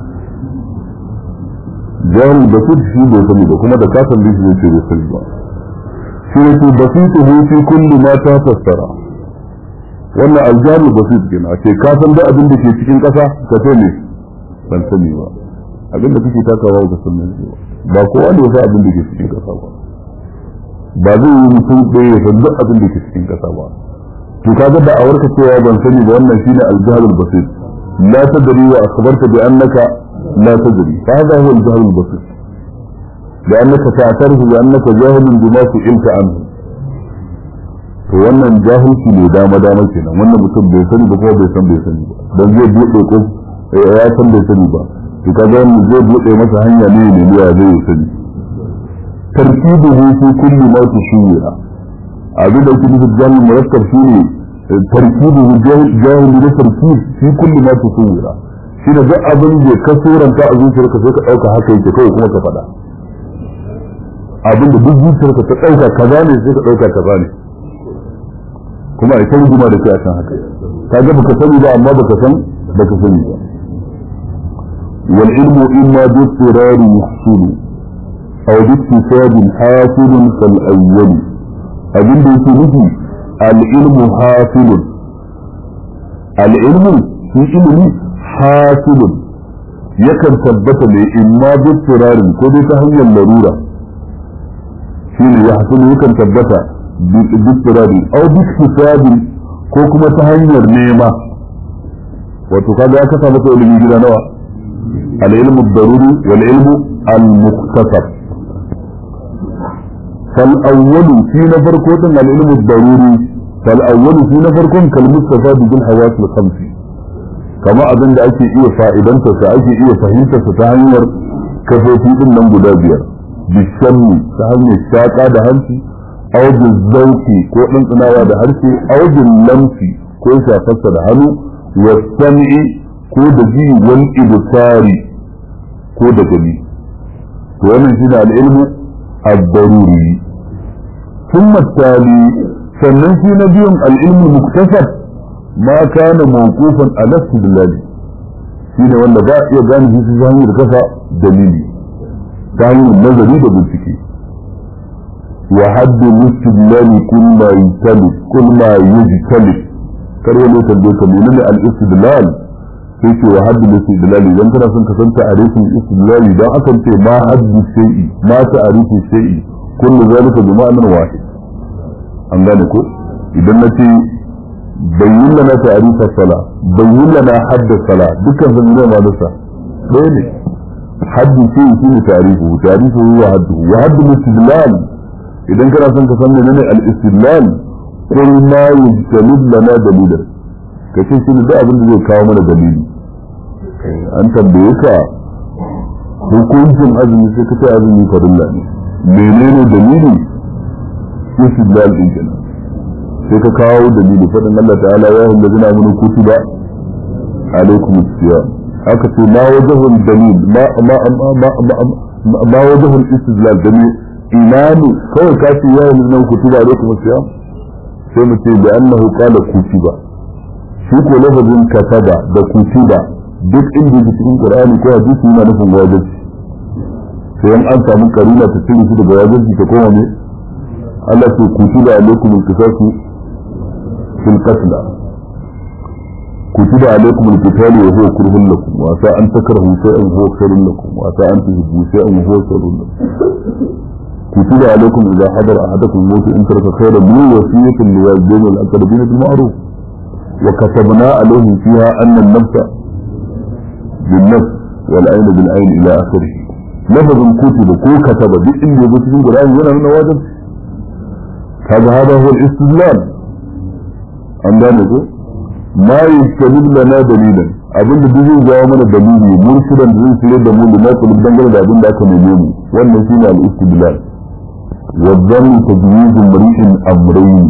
jahil basit shi bai sani ba kuma da kasan da shi zai ce bai sani ba shi ne ce basitu hu fi kulli ma ta fassara wannan aljahil basit kenan a ce ka san da abin da ke cikin kasa ka ce ne ban sani ba abin da kake takawa ka san ne ba kowa ne ya san abin da ke cikin kasa ba ba zai yi mutum ɗaya ya san duk abin da ke cikin ƙasa ba to kaga da awarka cewa ban sani ba wannan shine al-jahlul basir la tadri wa akhbarta bi annaka la tadri fa hada huwa al-jahlul basir لأنك تعترف بأنك جاهل بما سئلت عنه to wannan jahilci ne dama dama kenan wannan mutum bai sani ba kuma bai san bai sani ba dan zai buɗe ko ya san bai sani ba to kaga wannan zai buɗe masa hanya ne ne ya zai sani تركيبه في كل ما تشير عبد الكتب الجاهل المركب فيه تركيبه جاهل لتركيب في كل ما تصور shi da duk abin da ka suranta a zuciyarka sai ka ɗauka haka yake kawai kuma ka faɗa abin da duk zuciyarka ta ɗauka kaza ne sai ka ɗauka kaza ne kuma ita rigima da kai a kan haka ka ga baka sani ba amma baka san baka sani ba wal ilmu imma bi tirari yahsulu أو باكتساب حاصل كالأول أجل يسميه العلم حاصل العلم في علم حاصل يكن ثبت إما باضطرار كده تهي اللرورة شيء يحصل يكن ثبت باضطرار أو باكتساب كوكما تهي النيمة وتقال يا كتابة علمي جدا نوع العلم الضروري والعلم المكتسب فالأول في نفر كوتن العلم الضروري فالأول في نفر كون كالمستفاد بالحواس الخمس كما أظن da ake iya fa'idanta sa ake iya fahimtar sa ta hanyar kafofi din nan guda biyar bishanni ta hanyar shaƙa da hanci aw zauki ko ɗanɗanawa da harshe aw lamsi ko shafarsa da hannu wa sam'i ko da ji wal ibsari ko da gani to wannan shine al-ilmu ad-daruri thumma tali sannan shi na biyun al-ilmu muktasab ma kana mawqufan ala istidlal shine wanda ba iya gane shi ta hanyar kafa dalili ta hanyar nazari da bincike wa haddu istidlal kun ma yutali kun ma yujtali kar wani tambaye ka menene al-istidlal sai ce wa haddu istidlal idan kana son ka san ta'arifin istidlal dan akan ce ma haddu shay'i ma ta'arifu shay'i kullu zalika bi ma'nan wahid an gane ko idan na ce bayyin lana ta'arifar sala bayyin lana hadda sala dukkan sun ne ma dasa ɗaya ne haddu shay'i shine ta'arifu ta'arifu wa haddu wa haddu istidlal idan kana son ka san menene al-istidlal qul ma yajtalib lana dalilan kace shi da abin da zai kawo mana dalili an tambaye ka hukuncin azumi sai ka ce azumi farilla ne menene dalili istidlal din kenan sai ka kawo dalili fadin Allah ta'ala ya hunda zina mun kutiba alaikum siyam haka ce ma wajhul dalil ma ma ma ma wajhul istidlal dalil imanu kawai ka ce ya hunda kutiba alaikum siyam sai mu ce da annahu qala kutiba shi ko lafazin kataba da kutiba duk inda yake cikin qur'ani ko hadisi yana nufin wajibi sai an an samu karina ta cire shi daga wajibi ta koma ne Allah ce kutiba alaikum al-qisasu fil qatl كتب عليكم القتال وهو كره لكم وعسى أن تكرهوا شيئا وهو خير لكم وعسى أن تحبوا شيئا وهو شر لكم كتب عليكم إذا حضر أحدكم الموت إن ترك خيرا من وصية للوالدين والأقربين بالمعروف وكتبنا عليهم فيها أن النفس بالنفس والعين بالعين إلى آخره لفظ كتب كو كتب بإن يبتدي القرآن هنا من واجب هذا هذا هو الاستدلال عندنا ما يستجيب لنا دليلا abin da duk zai jawo mana dalili murshidan da zai shirya da mu da nasu da dangane da abin da aka neme mu wannan shine al-istidlal wa dhannu tajwiz mri'in amrayn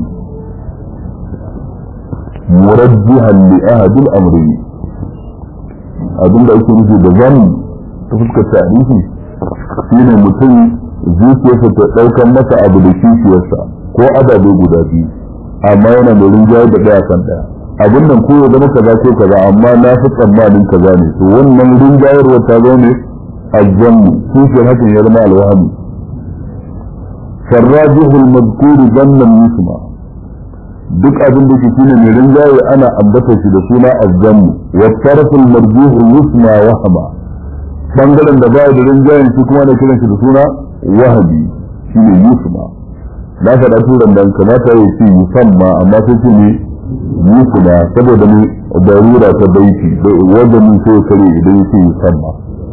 murajjihan li ahad al-amrayn abin da ake nufi da zan ta fuskar tarihi shine mutum zuciyarsa ta daukan masa abu da kishiyarsa ko adabe guda biyu amma yana da rinjaye da daya kan daya abin nan ko ya zama kaza ko kaza amma na fi tsammanin kaza ne to wannan rinjayarwa ta zo ne azzannu kishiyar hakan ya zama alwahami farrajihul mazkuri zannan yusma duk abin da ke shine mai rinjaye ana ambata shi da suna azzannu wa tarful marjuhu yusma wahama bangaren da baya da rinjayen shi kuma ana kiran shi da suna wahabi shine yusma na faɗa turan dan kamata ya ce yusamma amma sai ce ne yusma saboda ne darura ta baiti wanda mun sai kare idan yake yusamma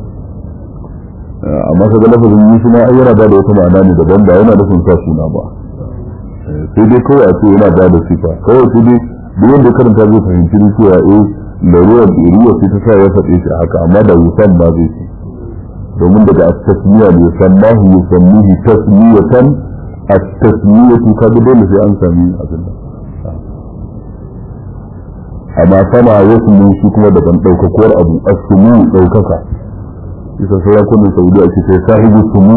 amma kaga lafazin yusma ai yana da wata ma'ana ne daban ba yana nufin sa suna ba sai dai kawai a ce yana ba da sifa kawai sai dai duk wanda karanta zai fahimci ne cewa eh larurar ɗoriya sai ta sa ya faɗe shi haka amma da yusan ba zai ce domin daga at-tasmiya ne yusammahu yusammihi tasmiyatan at-tasmiyatu kaga dole sai an sami abin nan amma sama ya sumu shi kuma daban ɗaukakuwar abu as-sumu ɗaukaka isa sarakunan saudi ake sai sahibu sumu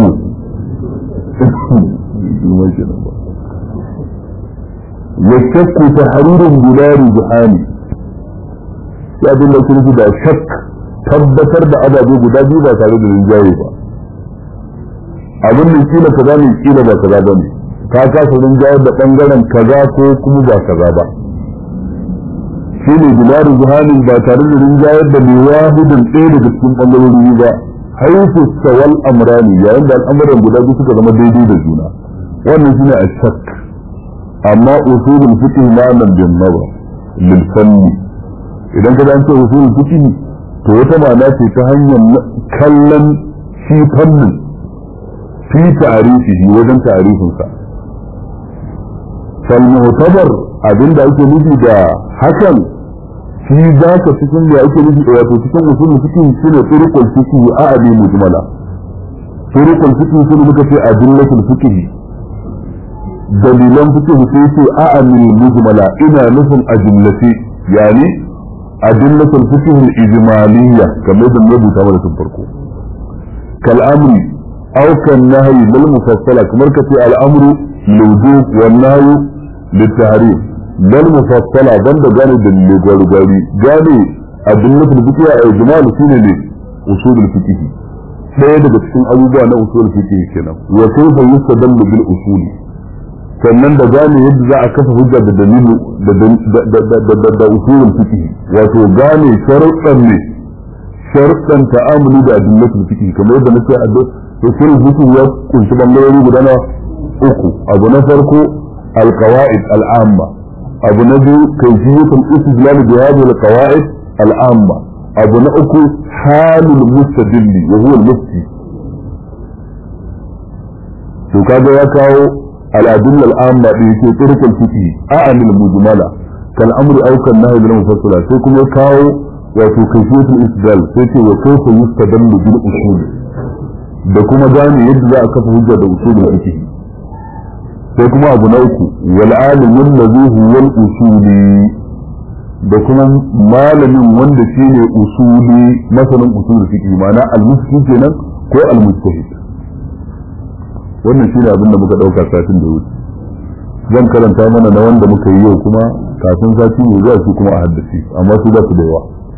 والشك تحرير بلا رجحان ya abin da kuma da shak tabbatar da ababe guda biyu ba tare da rinjaye ba abin da kila kaza ne kila ba kaza ba ne ka kasa rinjayar da bangaren kaza ko kuma ba kaza ba shi ne bila rijhanin ba tare da rinjayar da mai wahidin ɗaya daga cikin bangarori ba haifu sawal amrani yayin da al'amuran guda biyu suka zama daidai da juna wannan shine a shak amma usulul fiqh ma nan bin nazar lil fanni idan ka ce usulul fiqh to wata ma'ana ce ta hanyar kallon shi fannin fi ta'arifihi wajen ta'arifin sa fal mu'tabar abinda ake nufi da hakan shi za ka cikin da ake nufi da wato cikin usulul fiqh shine turuqul fiqh a abi mujmala turuqul fiqh shine muka ce adillatul fiqh dalilan fiqh sai ce a amil mujmala ina nufin ajillati yani adillatul fiqh al-ijmaliyya kamar da mu rubuta mana tun farko kal amri aw kan nahyi bil mufassala kamar ka ce al-amru lil wan nahyu lit tahrim bil mufassala banda gane dalilai gwari gwari gane adillatul fiqh al-ijmal shine ne usulul fiqh ɗaya daga cikin abubuwa na usulul fiqh kenan wa kayfa yustadallu bil usuli sannan da gane yadda za a kafa hujja da dalilu da usulul fiqh wato gane sharuɗan ne sharuɗan ta'amuli da adillatul fiqh kamar yadda nake a usulul fiqh ya kunshi bangarori guda na uku abu na farko alqawaid al'amma abu na biyu kayfiyatul istidlal bi hadhihi alqawaid al'amma abu na uku halul mustadilli wa huwa al-mufti to kaga ya kawo الأدلة العامة في طرق الفقه أعن المجملة كالأمر أو كالنهي بالمفصلة سيكون يكاو وفي كيفية الاستدلال سيكون وكيف يستدل بالأصول da kuma gane yadda za a kafa hujja da usulul fiqh sai kuma abu na uku wal alimun ladhi huwa al usuli da kuma malamin wanda shine usuli masanin usulul fiqh ma'ana al mufti kenan ko al mujtahid wannan shine abin da muka dauka satin da wuce zan karanta mana na wanda muka yi yau kuma kafin sati ne zuwa su kuma a haddace amma su za su da yawa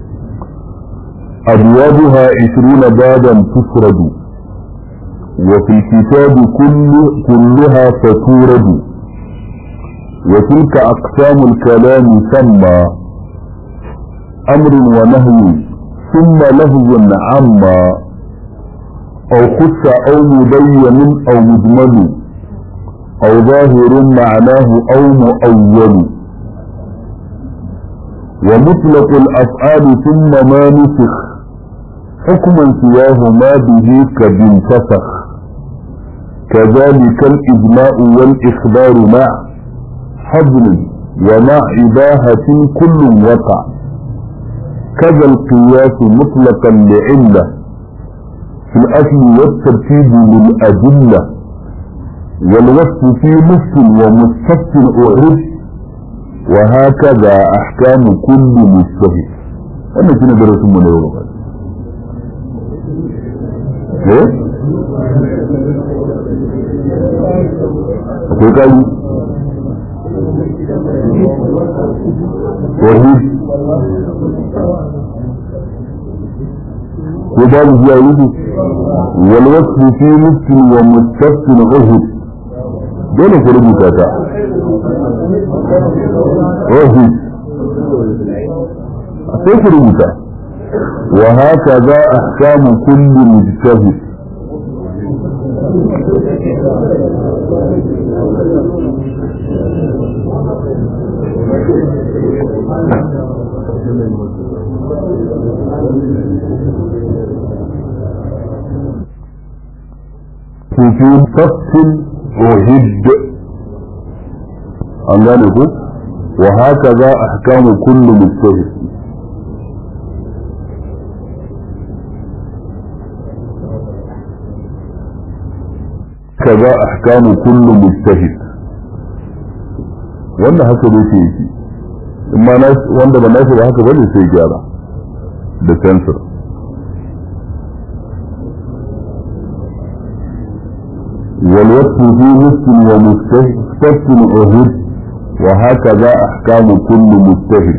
abwabuha 20 baban tufradu wa fil kitabi kullu kulluha faturadu wa tilka aqsamul kalam samma أمر ونهي ثم لفظ عما أو خص أو مبين أو مجمل أو ظاهر معناه أو مؤول ومطلق الأفعال ثم ما نسخ حكما سواه ما به قد انتفخ كذلك الإجماع والإخبار مع حضر ومع إباهة كل وقع كذا القياس مطلقا لعلة في الأصل والترتيب للأدلة والوصف في نص ومستف أعرف وهكذا أحكام كل مجتهد أنا كنا درس من يوم إيه؟ akwai kari wahid ko babu zuwa yudu walwasu fi nufin wa mustafin uhud dole ku rubuta ta uhud sai ku rubuta wa haka za ahkamu kulli mujtahid في فصل وهد an gane ku wa haka za a hakamu kullu mujtahid kaza ahkamu kullu mujtahid wannan haka ne ke yi amma wanda ba nashi ba haka bane sai gyara da sensor والوصف في نصف ومستثن أهد وهكذا أحكام كل مجتهد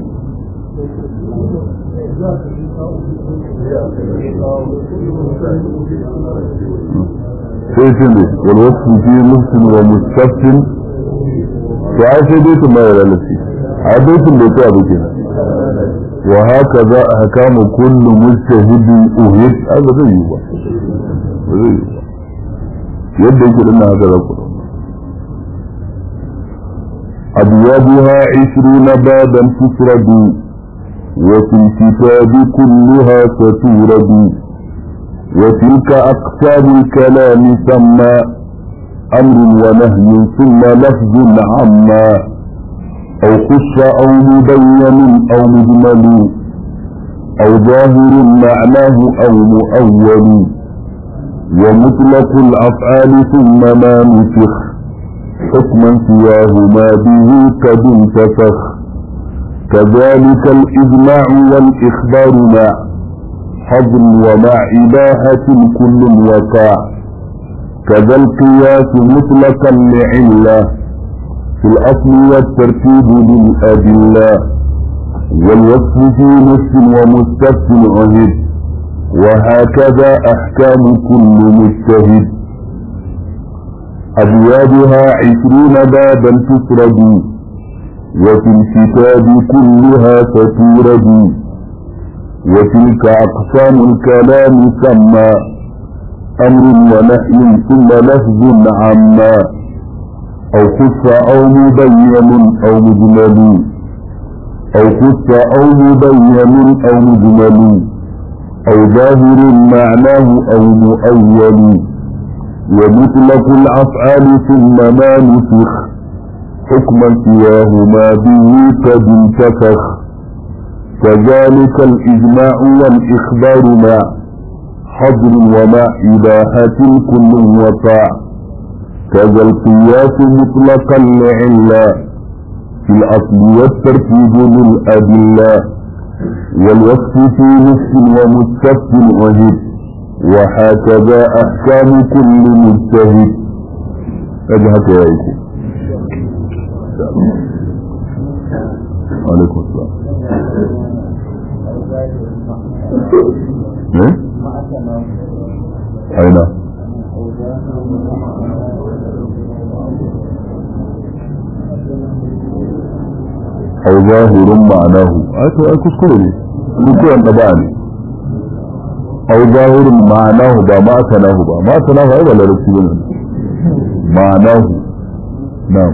sai ne walwasu fi nufsin wa mustafin to ai sai dai su mai lalace a baitin da ta abu kenan wa haka za a hakamu kullu mujtahidi uhid haka zai yi ba zai yi ba yadda yake dinna haka za ku أبوابها عشرون بابا تسرد وفي الكتاب كلها ستورد وتلك أقسام الكلام ثم أمر ونهي ثم لفظ عما أو خش أو مبين أو مجمل أو ظاهر معناه أو مؤول ومطلق الأفعال ثم ما نسخ حكما سواه ما به قد انتفخ كذلك الإجماع والإخبار مع حظر ومع إباحة كل وقع كذا القياس مطلقا لعلة في الأصل والترتيب للأدلة والوصف في نفس ومستف عهد وهكذا أحكام كل مجتهد أبوابها عشرون بابا تسرد وفي الكتاب كلها ستورد وتلك أقسام الكلام سمى أمر ونهي ثم لفظ عما أو خص أو مبين أو مجمل أو خص أو مبين أو مجمل أو ظاهر معناه أو مؤول ومطلق الأفعال ثم ما نسخ حكما سواه ما به قد انتفخ كذلك الإجماع والإخبار مع حظر ومع إباحة كل وقع كذا القياس مطلقا لعلة في الأصل والترتيب للأدلة والوصف في نفس ومستف وهد وهكذا أحكام كل مجتهد أجهك يا إيكو عليكم السلام ايه اين au zahirun ma'anahu ai to ai kuskure ne kuskuren da ba ne au zahirun ma'anahu ba ma sanahu ba ma sanahu ai ba larabci bane ma'anahu na'am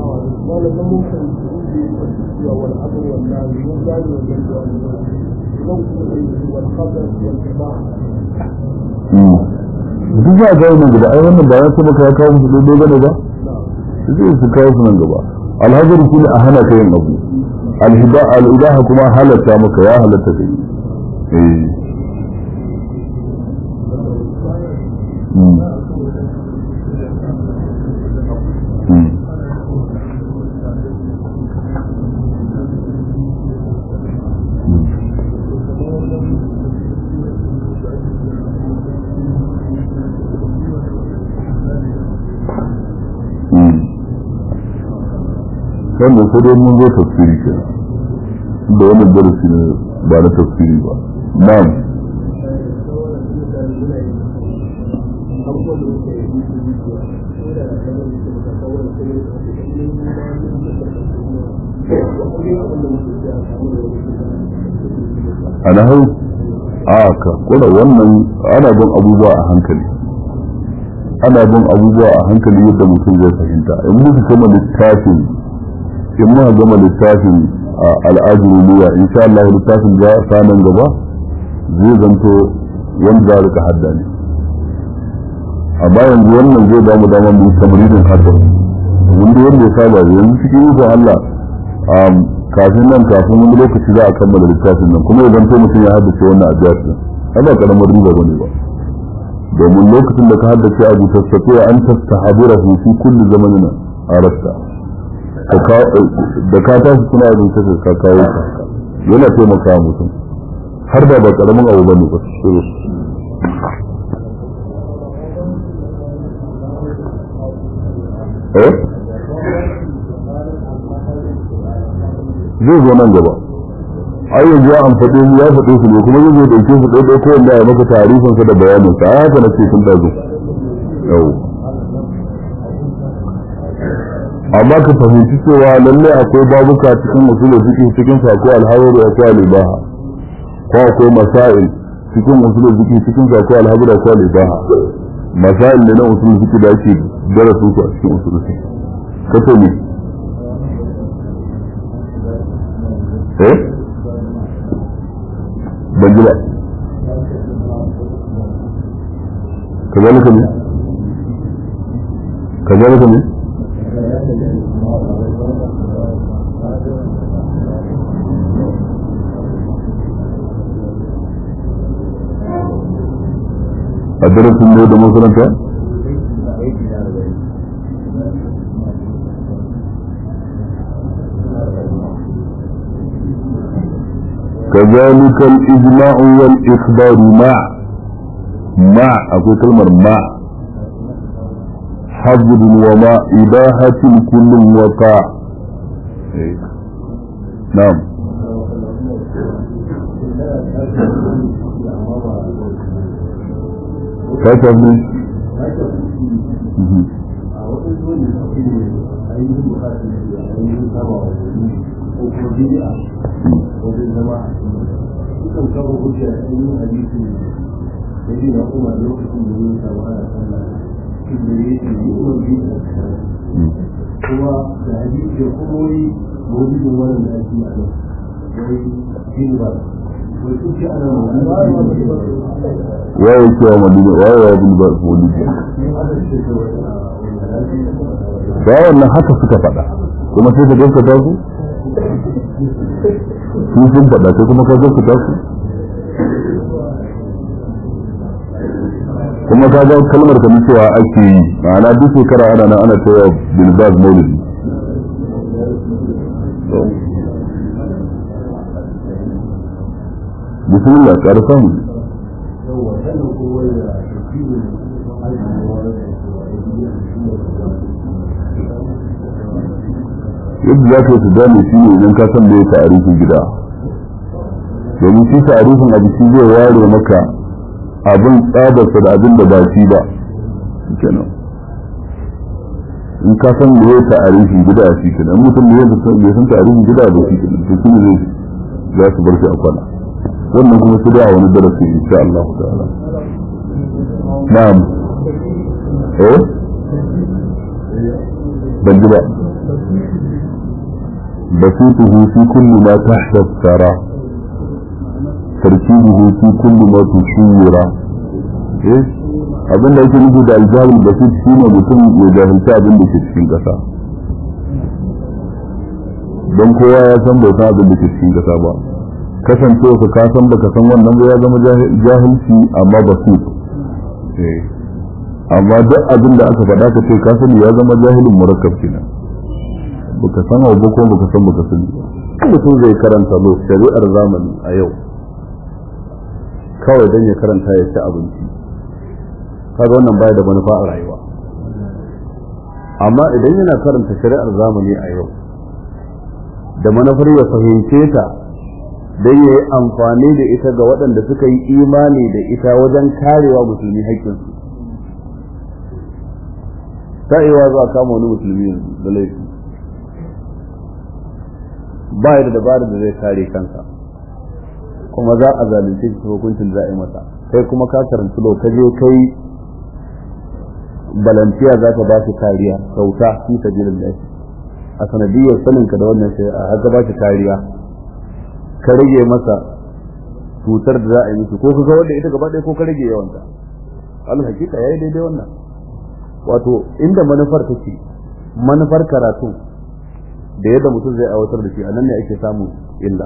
duk za a ga wannan gaba ai wannan ba ya ce maka ya kawo musu daidai bane ba zai su kawo su nan gaba alhajar shine a hana ka yin abu alhida al'idaha kuma halatta maka ya halatta kai eh wannan sai dai mun zo tafsiri ke da wannan darasi ne ba na tafsiri ba na'am ana hau a ka kula wannan ana bin abubuwa a hankali ana bin abubuwa a hankali yadda mutum zai fahimta in muka kama littafin in muka gama littafin al'ajiruliya insha Allah littafin za a sanan gaba zai zanto wanda za a rika hadda ne amma yanzu wannan zai damu damar mu tamarin hadda wanda wanda ya saba yanzu cikin ikon Allah kafin nan kafin wani lokaci za a kammala littafin nan kuma ya zanto mutum ya haddace wannan ajiyar din ai ba karamar riba bane ba domin lokacin da ka haddace abu tattafe an tastahabirahu fi kulli zamanin arasta da ka tashi suna abin ta ka kawo ka yana taimaka mutum har da ba karamin abu bane ba eh zai zo nan gaba ai yanzu ya amfade mu ya faɗe su ne kuma zai zo dauke su ɗaya ko wanda ya maka tarihin sa da bayanin sa haka na ce tun dazo yau amma ka fahimci cewa lalle akwai babuka cikin usul fiqh cikin sa akwai alhawari akwai alibaha ko akwai masail cikin usul fiqh cikin sa akwai alhawari akwai alibaha masail ne na usul fiqh da ake darasu su a cikin usul fiqh kace ne eh ban ji ba kazalika ne kazalika ne a darasin ne da makaranta كذلك الإجماع والإخبار مع مع أقول كلمة مع حظر وما إباحة كل وقع نعم كتب sukan kafa hujja da ainihin hadisi da yi na kuma lokacin da yin samu ana sallah shi da ya ce yi kuma biyu da kuma da hadisi da kuma wani mawujudin wannan da ake a nan wai jini ba wai sun ce ana mawujudin waye cewa madina waye ya bin ba maulidi da wannan haka suka faɗa kuma sai ka gaskata su su sun faɗa sai kuma ka gaskata su kuma ka ga kalmar ka cewa ake yi ma'ana duk shekara ana nan ana cewa bilbaz maulidi bismillah ƙarfa mu yadda za ka yi su gane shi ne idan ka san da ya ta'arifin gida domin shi ta'arifin abu shi zai ware maka abin tsabarsa da abin da ba shi ba kenan in ka san me ya ta'arifi gida a cikin in mutum ne ya san ta'arifi gida da shi kenan to shi ne za su bar shi a kwana wannan kuma su da wani darasi insha Allah ta'ala na'am eh ban ji ba بسيطه في كل ما تحت الثرى تركيبه في كل ما تشير ايه abin da yake nufi da aljahil basit shi ne mutum ya jahilci abin da ke cikin ƙasa don kowa ya san bai san abin da ke cikin ƙasa ba kasancewa ka ka san baka san wannan ba ya zama jahilci amma basit amma duk abin da aka faɗa ka ce ka sani ya zama jahilin murakkab kenan baka san abu ko baka san baka sani ba mutum zai karanta lo shari'ar zamani a yau kawai don ya karanta ya ci abinci kaga wannan baya da manufa a rayuwa amma idan yana karanta shari'ar zamani a yau da manufar ya fahimce ta don ya yi amfani da ita ga waɗanda suka yi imani da ita wajen karewa musulmi haƙƙinsu ta iya za a kama wani musulmi yanzu da laifi ba da dabarar da zai kare kansa kuma za a zalunce shi hukuncin da za a yi masa kai kuma ka karanci lo ka je kai balantiya za ta ba shi kariya sauta fi sabilillah a sanadiyar sanin ka da wannan shari'a har ba shi kariya ka rage masa cutar da za a yi musu ko ka ga wanda ita gaba ɗaya ko ka rage yawanta al hakika yayi daidai wannan wato inda manufar take manufar karatu da yadda mutum zai aiwatar da shi a nan ne ake samun illa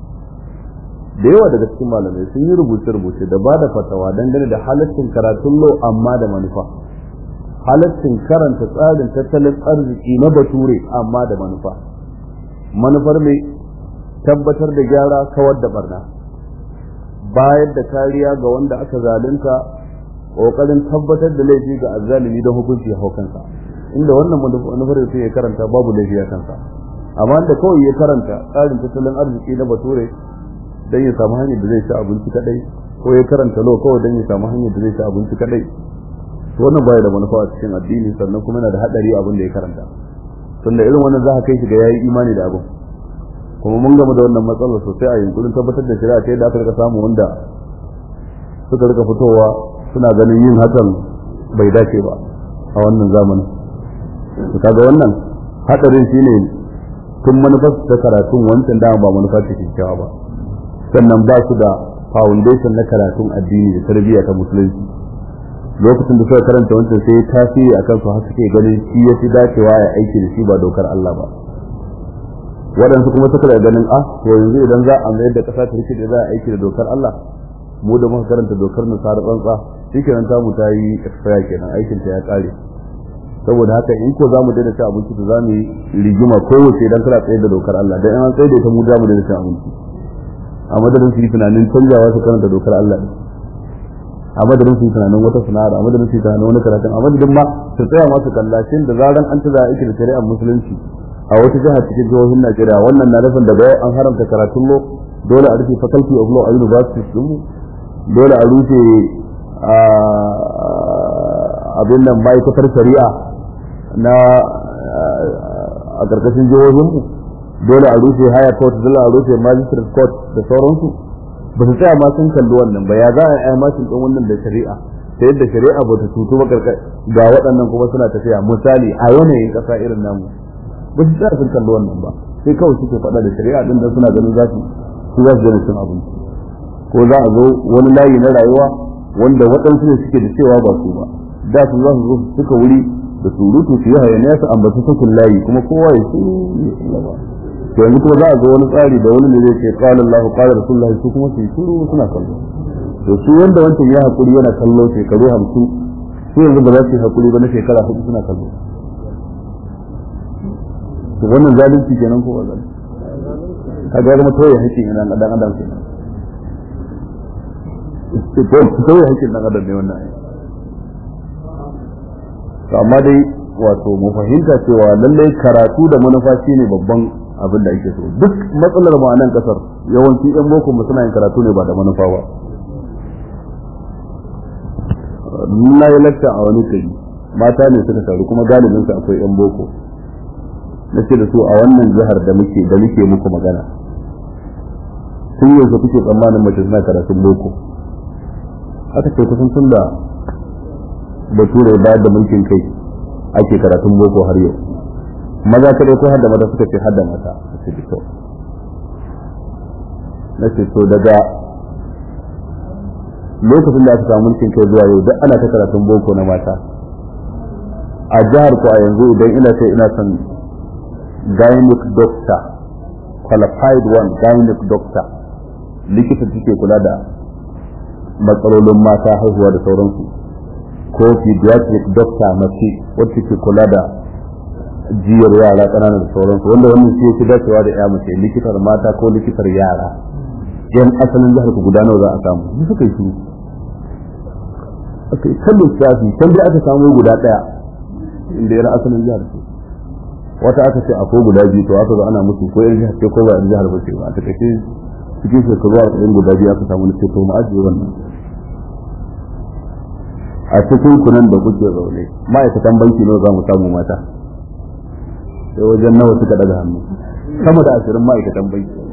da yawa daga cikin malamai sun yi rubuce-rubuce da ba da fatawa dangane da halaccin karatun lo amma da manufa halaccin karanta tsarin tattalin arziki na bature amma da manufa manufar mai tabbatar da gyara kawar da barna bayar da kariya ga wanda aka zalunta kokarin tabbatar da laifi ga azzalimi don hukunci ya hau kansa inda wannan manufar da ya karanta babu laifi a kansa amma da kawai ya karanta tsarin tattalin arziki na bature dan ya samu hanyar da zai ci abinci kadai ko ya karanta lo kawai dan ya samu hanyar da zai ci abinci kadai to wannan baya da manufa a cikin addini sannan kuma yana da hadari abin da ya karanta tunda irin wannan za ka kai shi ga yayi imani da abin kuma mun gama da wannan matsalar sosai a yankunan tabbatar da shari'a ta yadda aka rika samu wanda suka rika fitowa suna ganin yin hakan bai dace ba a wannan zamanin to kaga wannan hadarin shine tun manufar ta karatun wancan dama ba manufa ce kyakkyawa ba sannan ba su da foundation na karatun addini da tarbiyya ta musulunci lokacin da suka karanta wancan sai tasiri a kansu har suke ganin shi ya fi dacewa ya aiki da shi ba dokar Allah ba waɗansu kuma suka da ganin ah to yanzu idan za a mayar da ƙasa ta rike da za a aiki da dokar Allah mu da muka karanta dokar nasara tsantsa shikenan ta mu ta yi expire kenan aikin ta ya kare saboda haka in ko zamu daina cin abinci to zamu yi rigima kowace idan kana tsaye da dokar Allah dan an tsaye da ita mu za mu daina cin abinci a madadin su yi tunanin canjawa su karanta dokar Allah ne a madadin su yi tunanin wata sana'ar a madadin su yi tunanin wani karatun a madadin ma su tsaya masu kallashin da zaran an tada aiki da shari'ar musulunci a wata jiha cikin jihohin Najeriya wannan na nufin daga yau an haramta karatun lo dole a rufe faculty of law a universities din mu dole a rufe abin nan ma'aikatar shari'a na a karkashin jihohinmu dole a rufe higher court dole a rufe magistrate court da sauransu ba su tsaya ma sun kalli wannan ba ya za a yi mashin ɗin wannan da shari'a ta yadda shari'a ba ta tutu ba ga waɗannan kuma suna tafiya misali a yanayin ƙasa irin namu ba su tsaya sun kalli wannan ba sai kawai suke faɗa da shari'a ɗin da suna ganin za su su za su gani cin abinci ko za a zo wani layi na rayuwa wanda waɗansu ne suke da cewa ba su ba da su za su zo su suka wuri da surutu su yi hayaniya su ambaci sakin layi kuma kowa ya su to yanzu kuma za a zo wani tsari da wani ne zai ce qala Allahu qala Rasulullah su kuma su yi shiru suna kallo to su wanda wancan ya hakuri yana kallo shekaru 50 su yanzu ba za su yi hakuri ba na shekara hudu suna kallo to wannan zalunci kenan ko wannan kaga ya zama toye hakkin ina dan adam kenan toye hakkin dan adam ne wannan ai to amma dai wato mu fahimta cewa lallai karatu da manufa shine babban abin da ake so duk matsalar mu a nan kasar yawanci yan boko mu suna yin karatu ne ba da manufa ba na yi lakta a wani kari mata ne suka taru kuma galibin su akwai yan boko na ce da su a wannan jihar da muke da muke muku magana sun yi su kuke tsammanin mace suna karatun boko aka ce kusan tun da bature bayar da mulkin kai ake karatun boko har yau maza kadai ko har da mata suka ce har da mata a ce kyau na ce to daga lokacin da aka samu mulkin kai zuwa yau duk ana ta karatun boko na mata a jihar ko a yanzu idan ina sai ina son gynec doctor qualified one gynec doctor likita take kula da matsalolin mata haihuwa da sauransu ko pediatric doctor mace wacce ke kula da jiyar yara ƙanana da sauransu wanda wannan shi yake dacewa da ya mace likitar mata ko likitar yara yan asalin jihar ku guda nawa za a samu su suka yi shiru aka yi kan lissafi can dai aka samu guda ɗaya inda yana asalin jihar ce wata aka ce akwai guda biyu to aka zo ana musu ko yan jihar ce ko ba yan jihar ba ce ba a takaice cikin shekaru arba'in guda biyu aka samu ce to mu ajiye wannan a cikin kunan da kuke zaune ma'aikatan banki nawa za mu samu mata sai wajen nawa suka daga hannu sama da ashirin ma'aikatan banki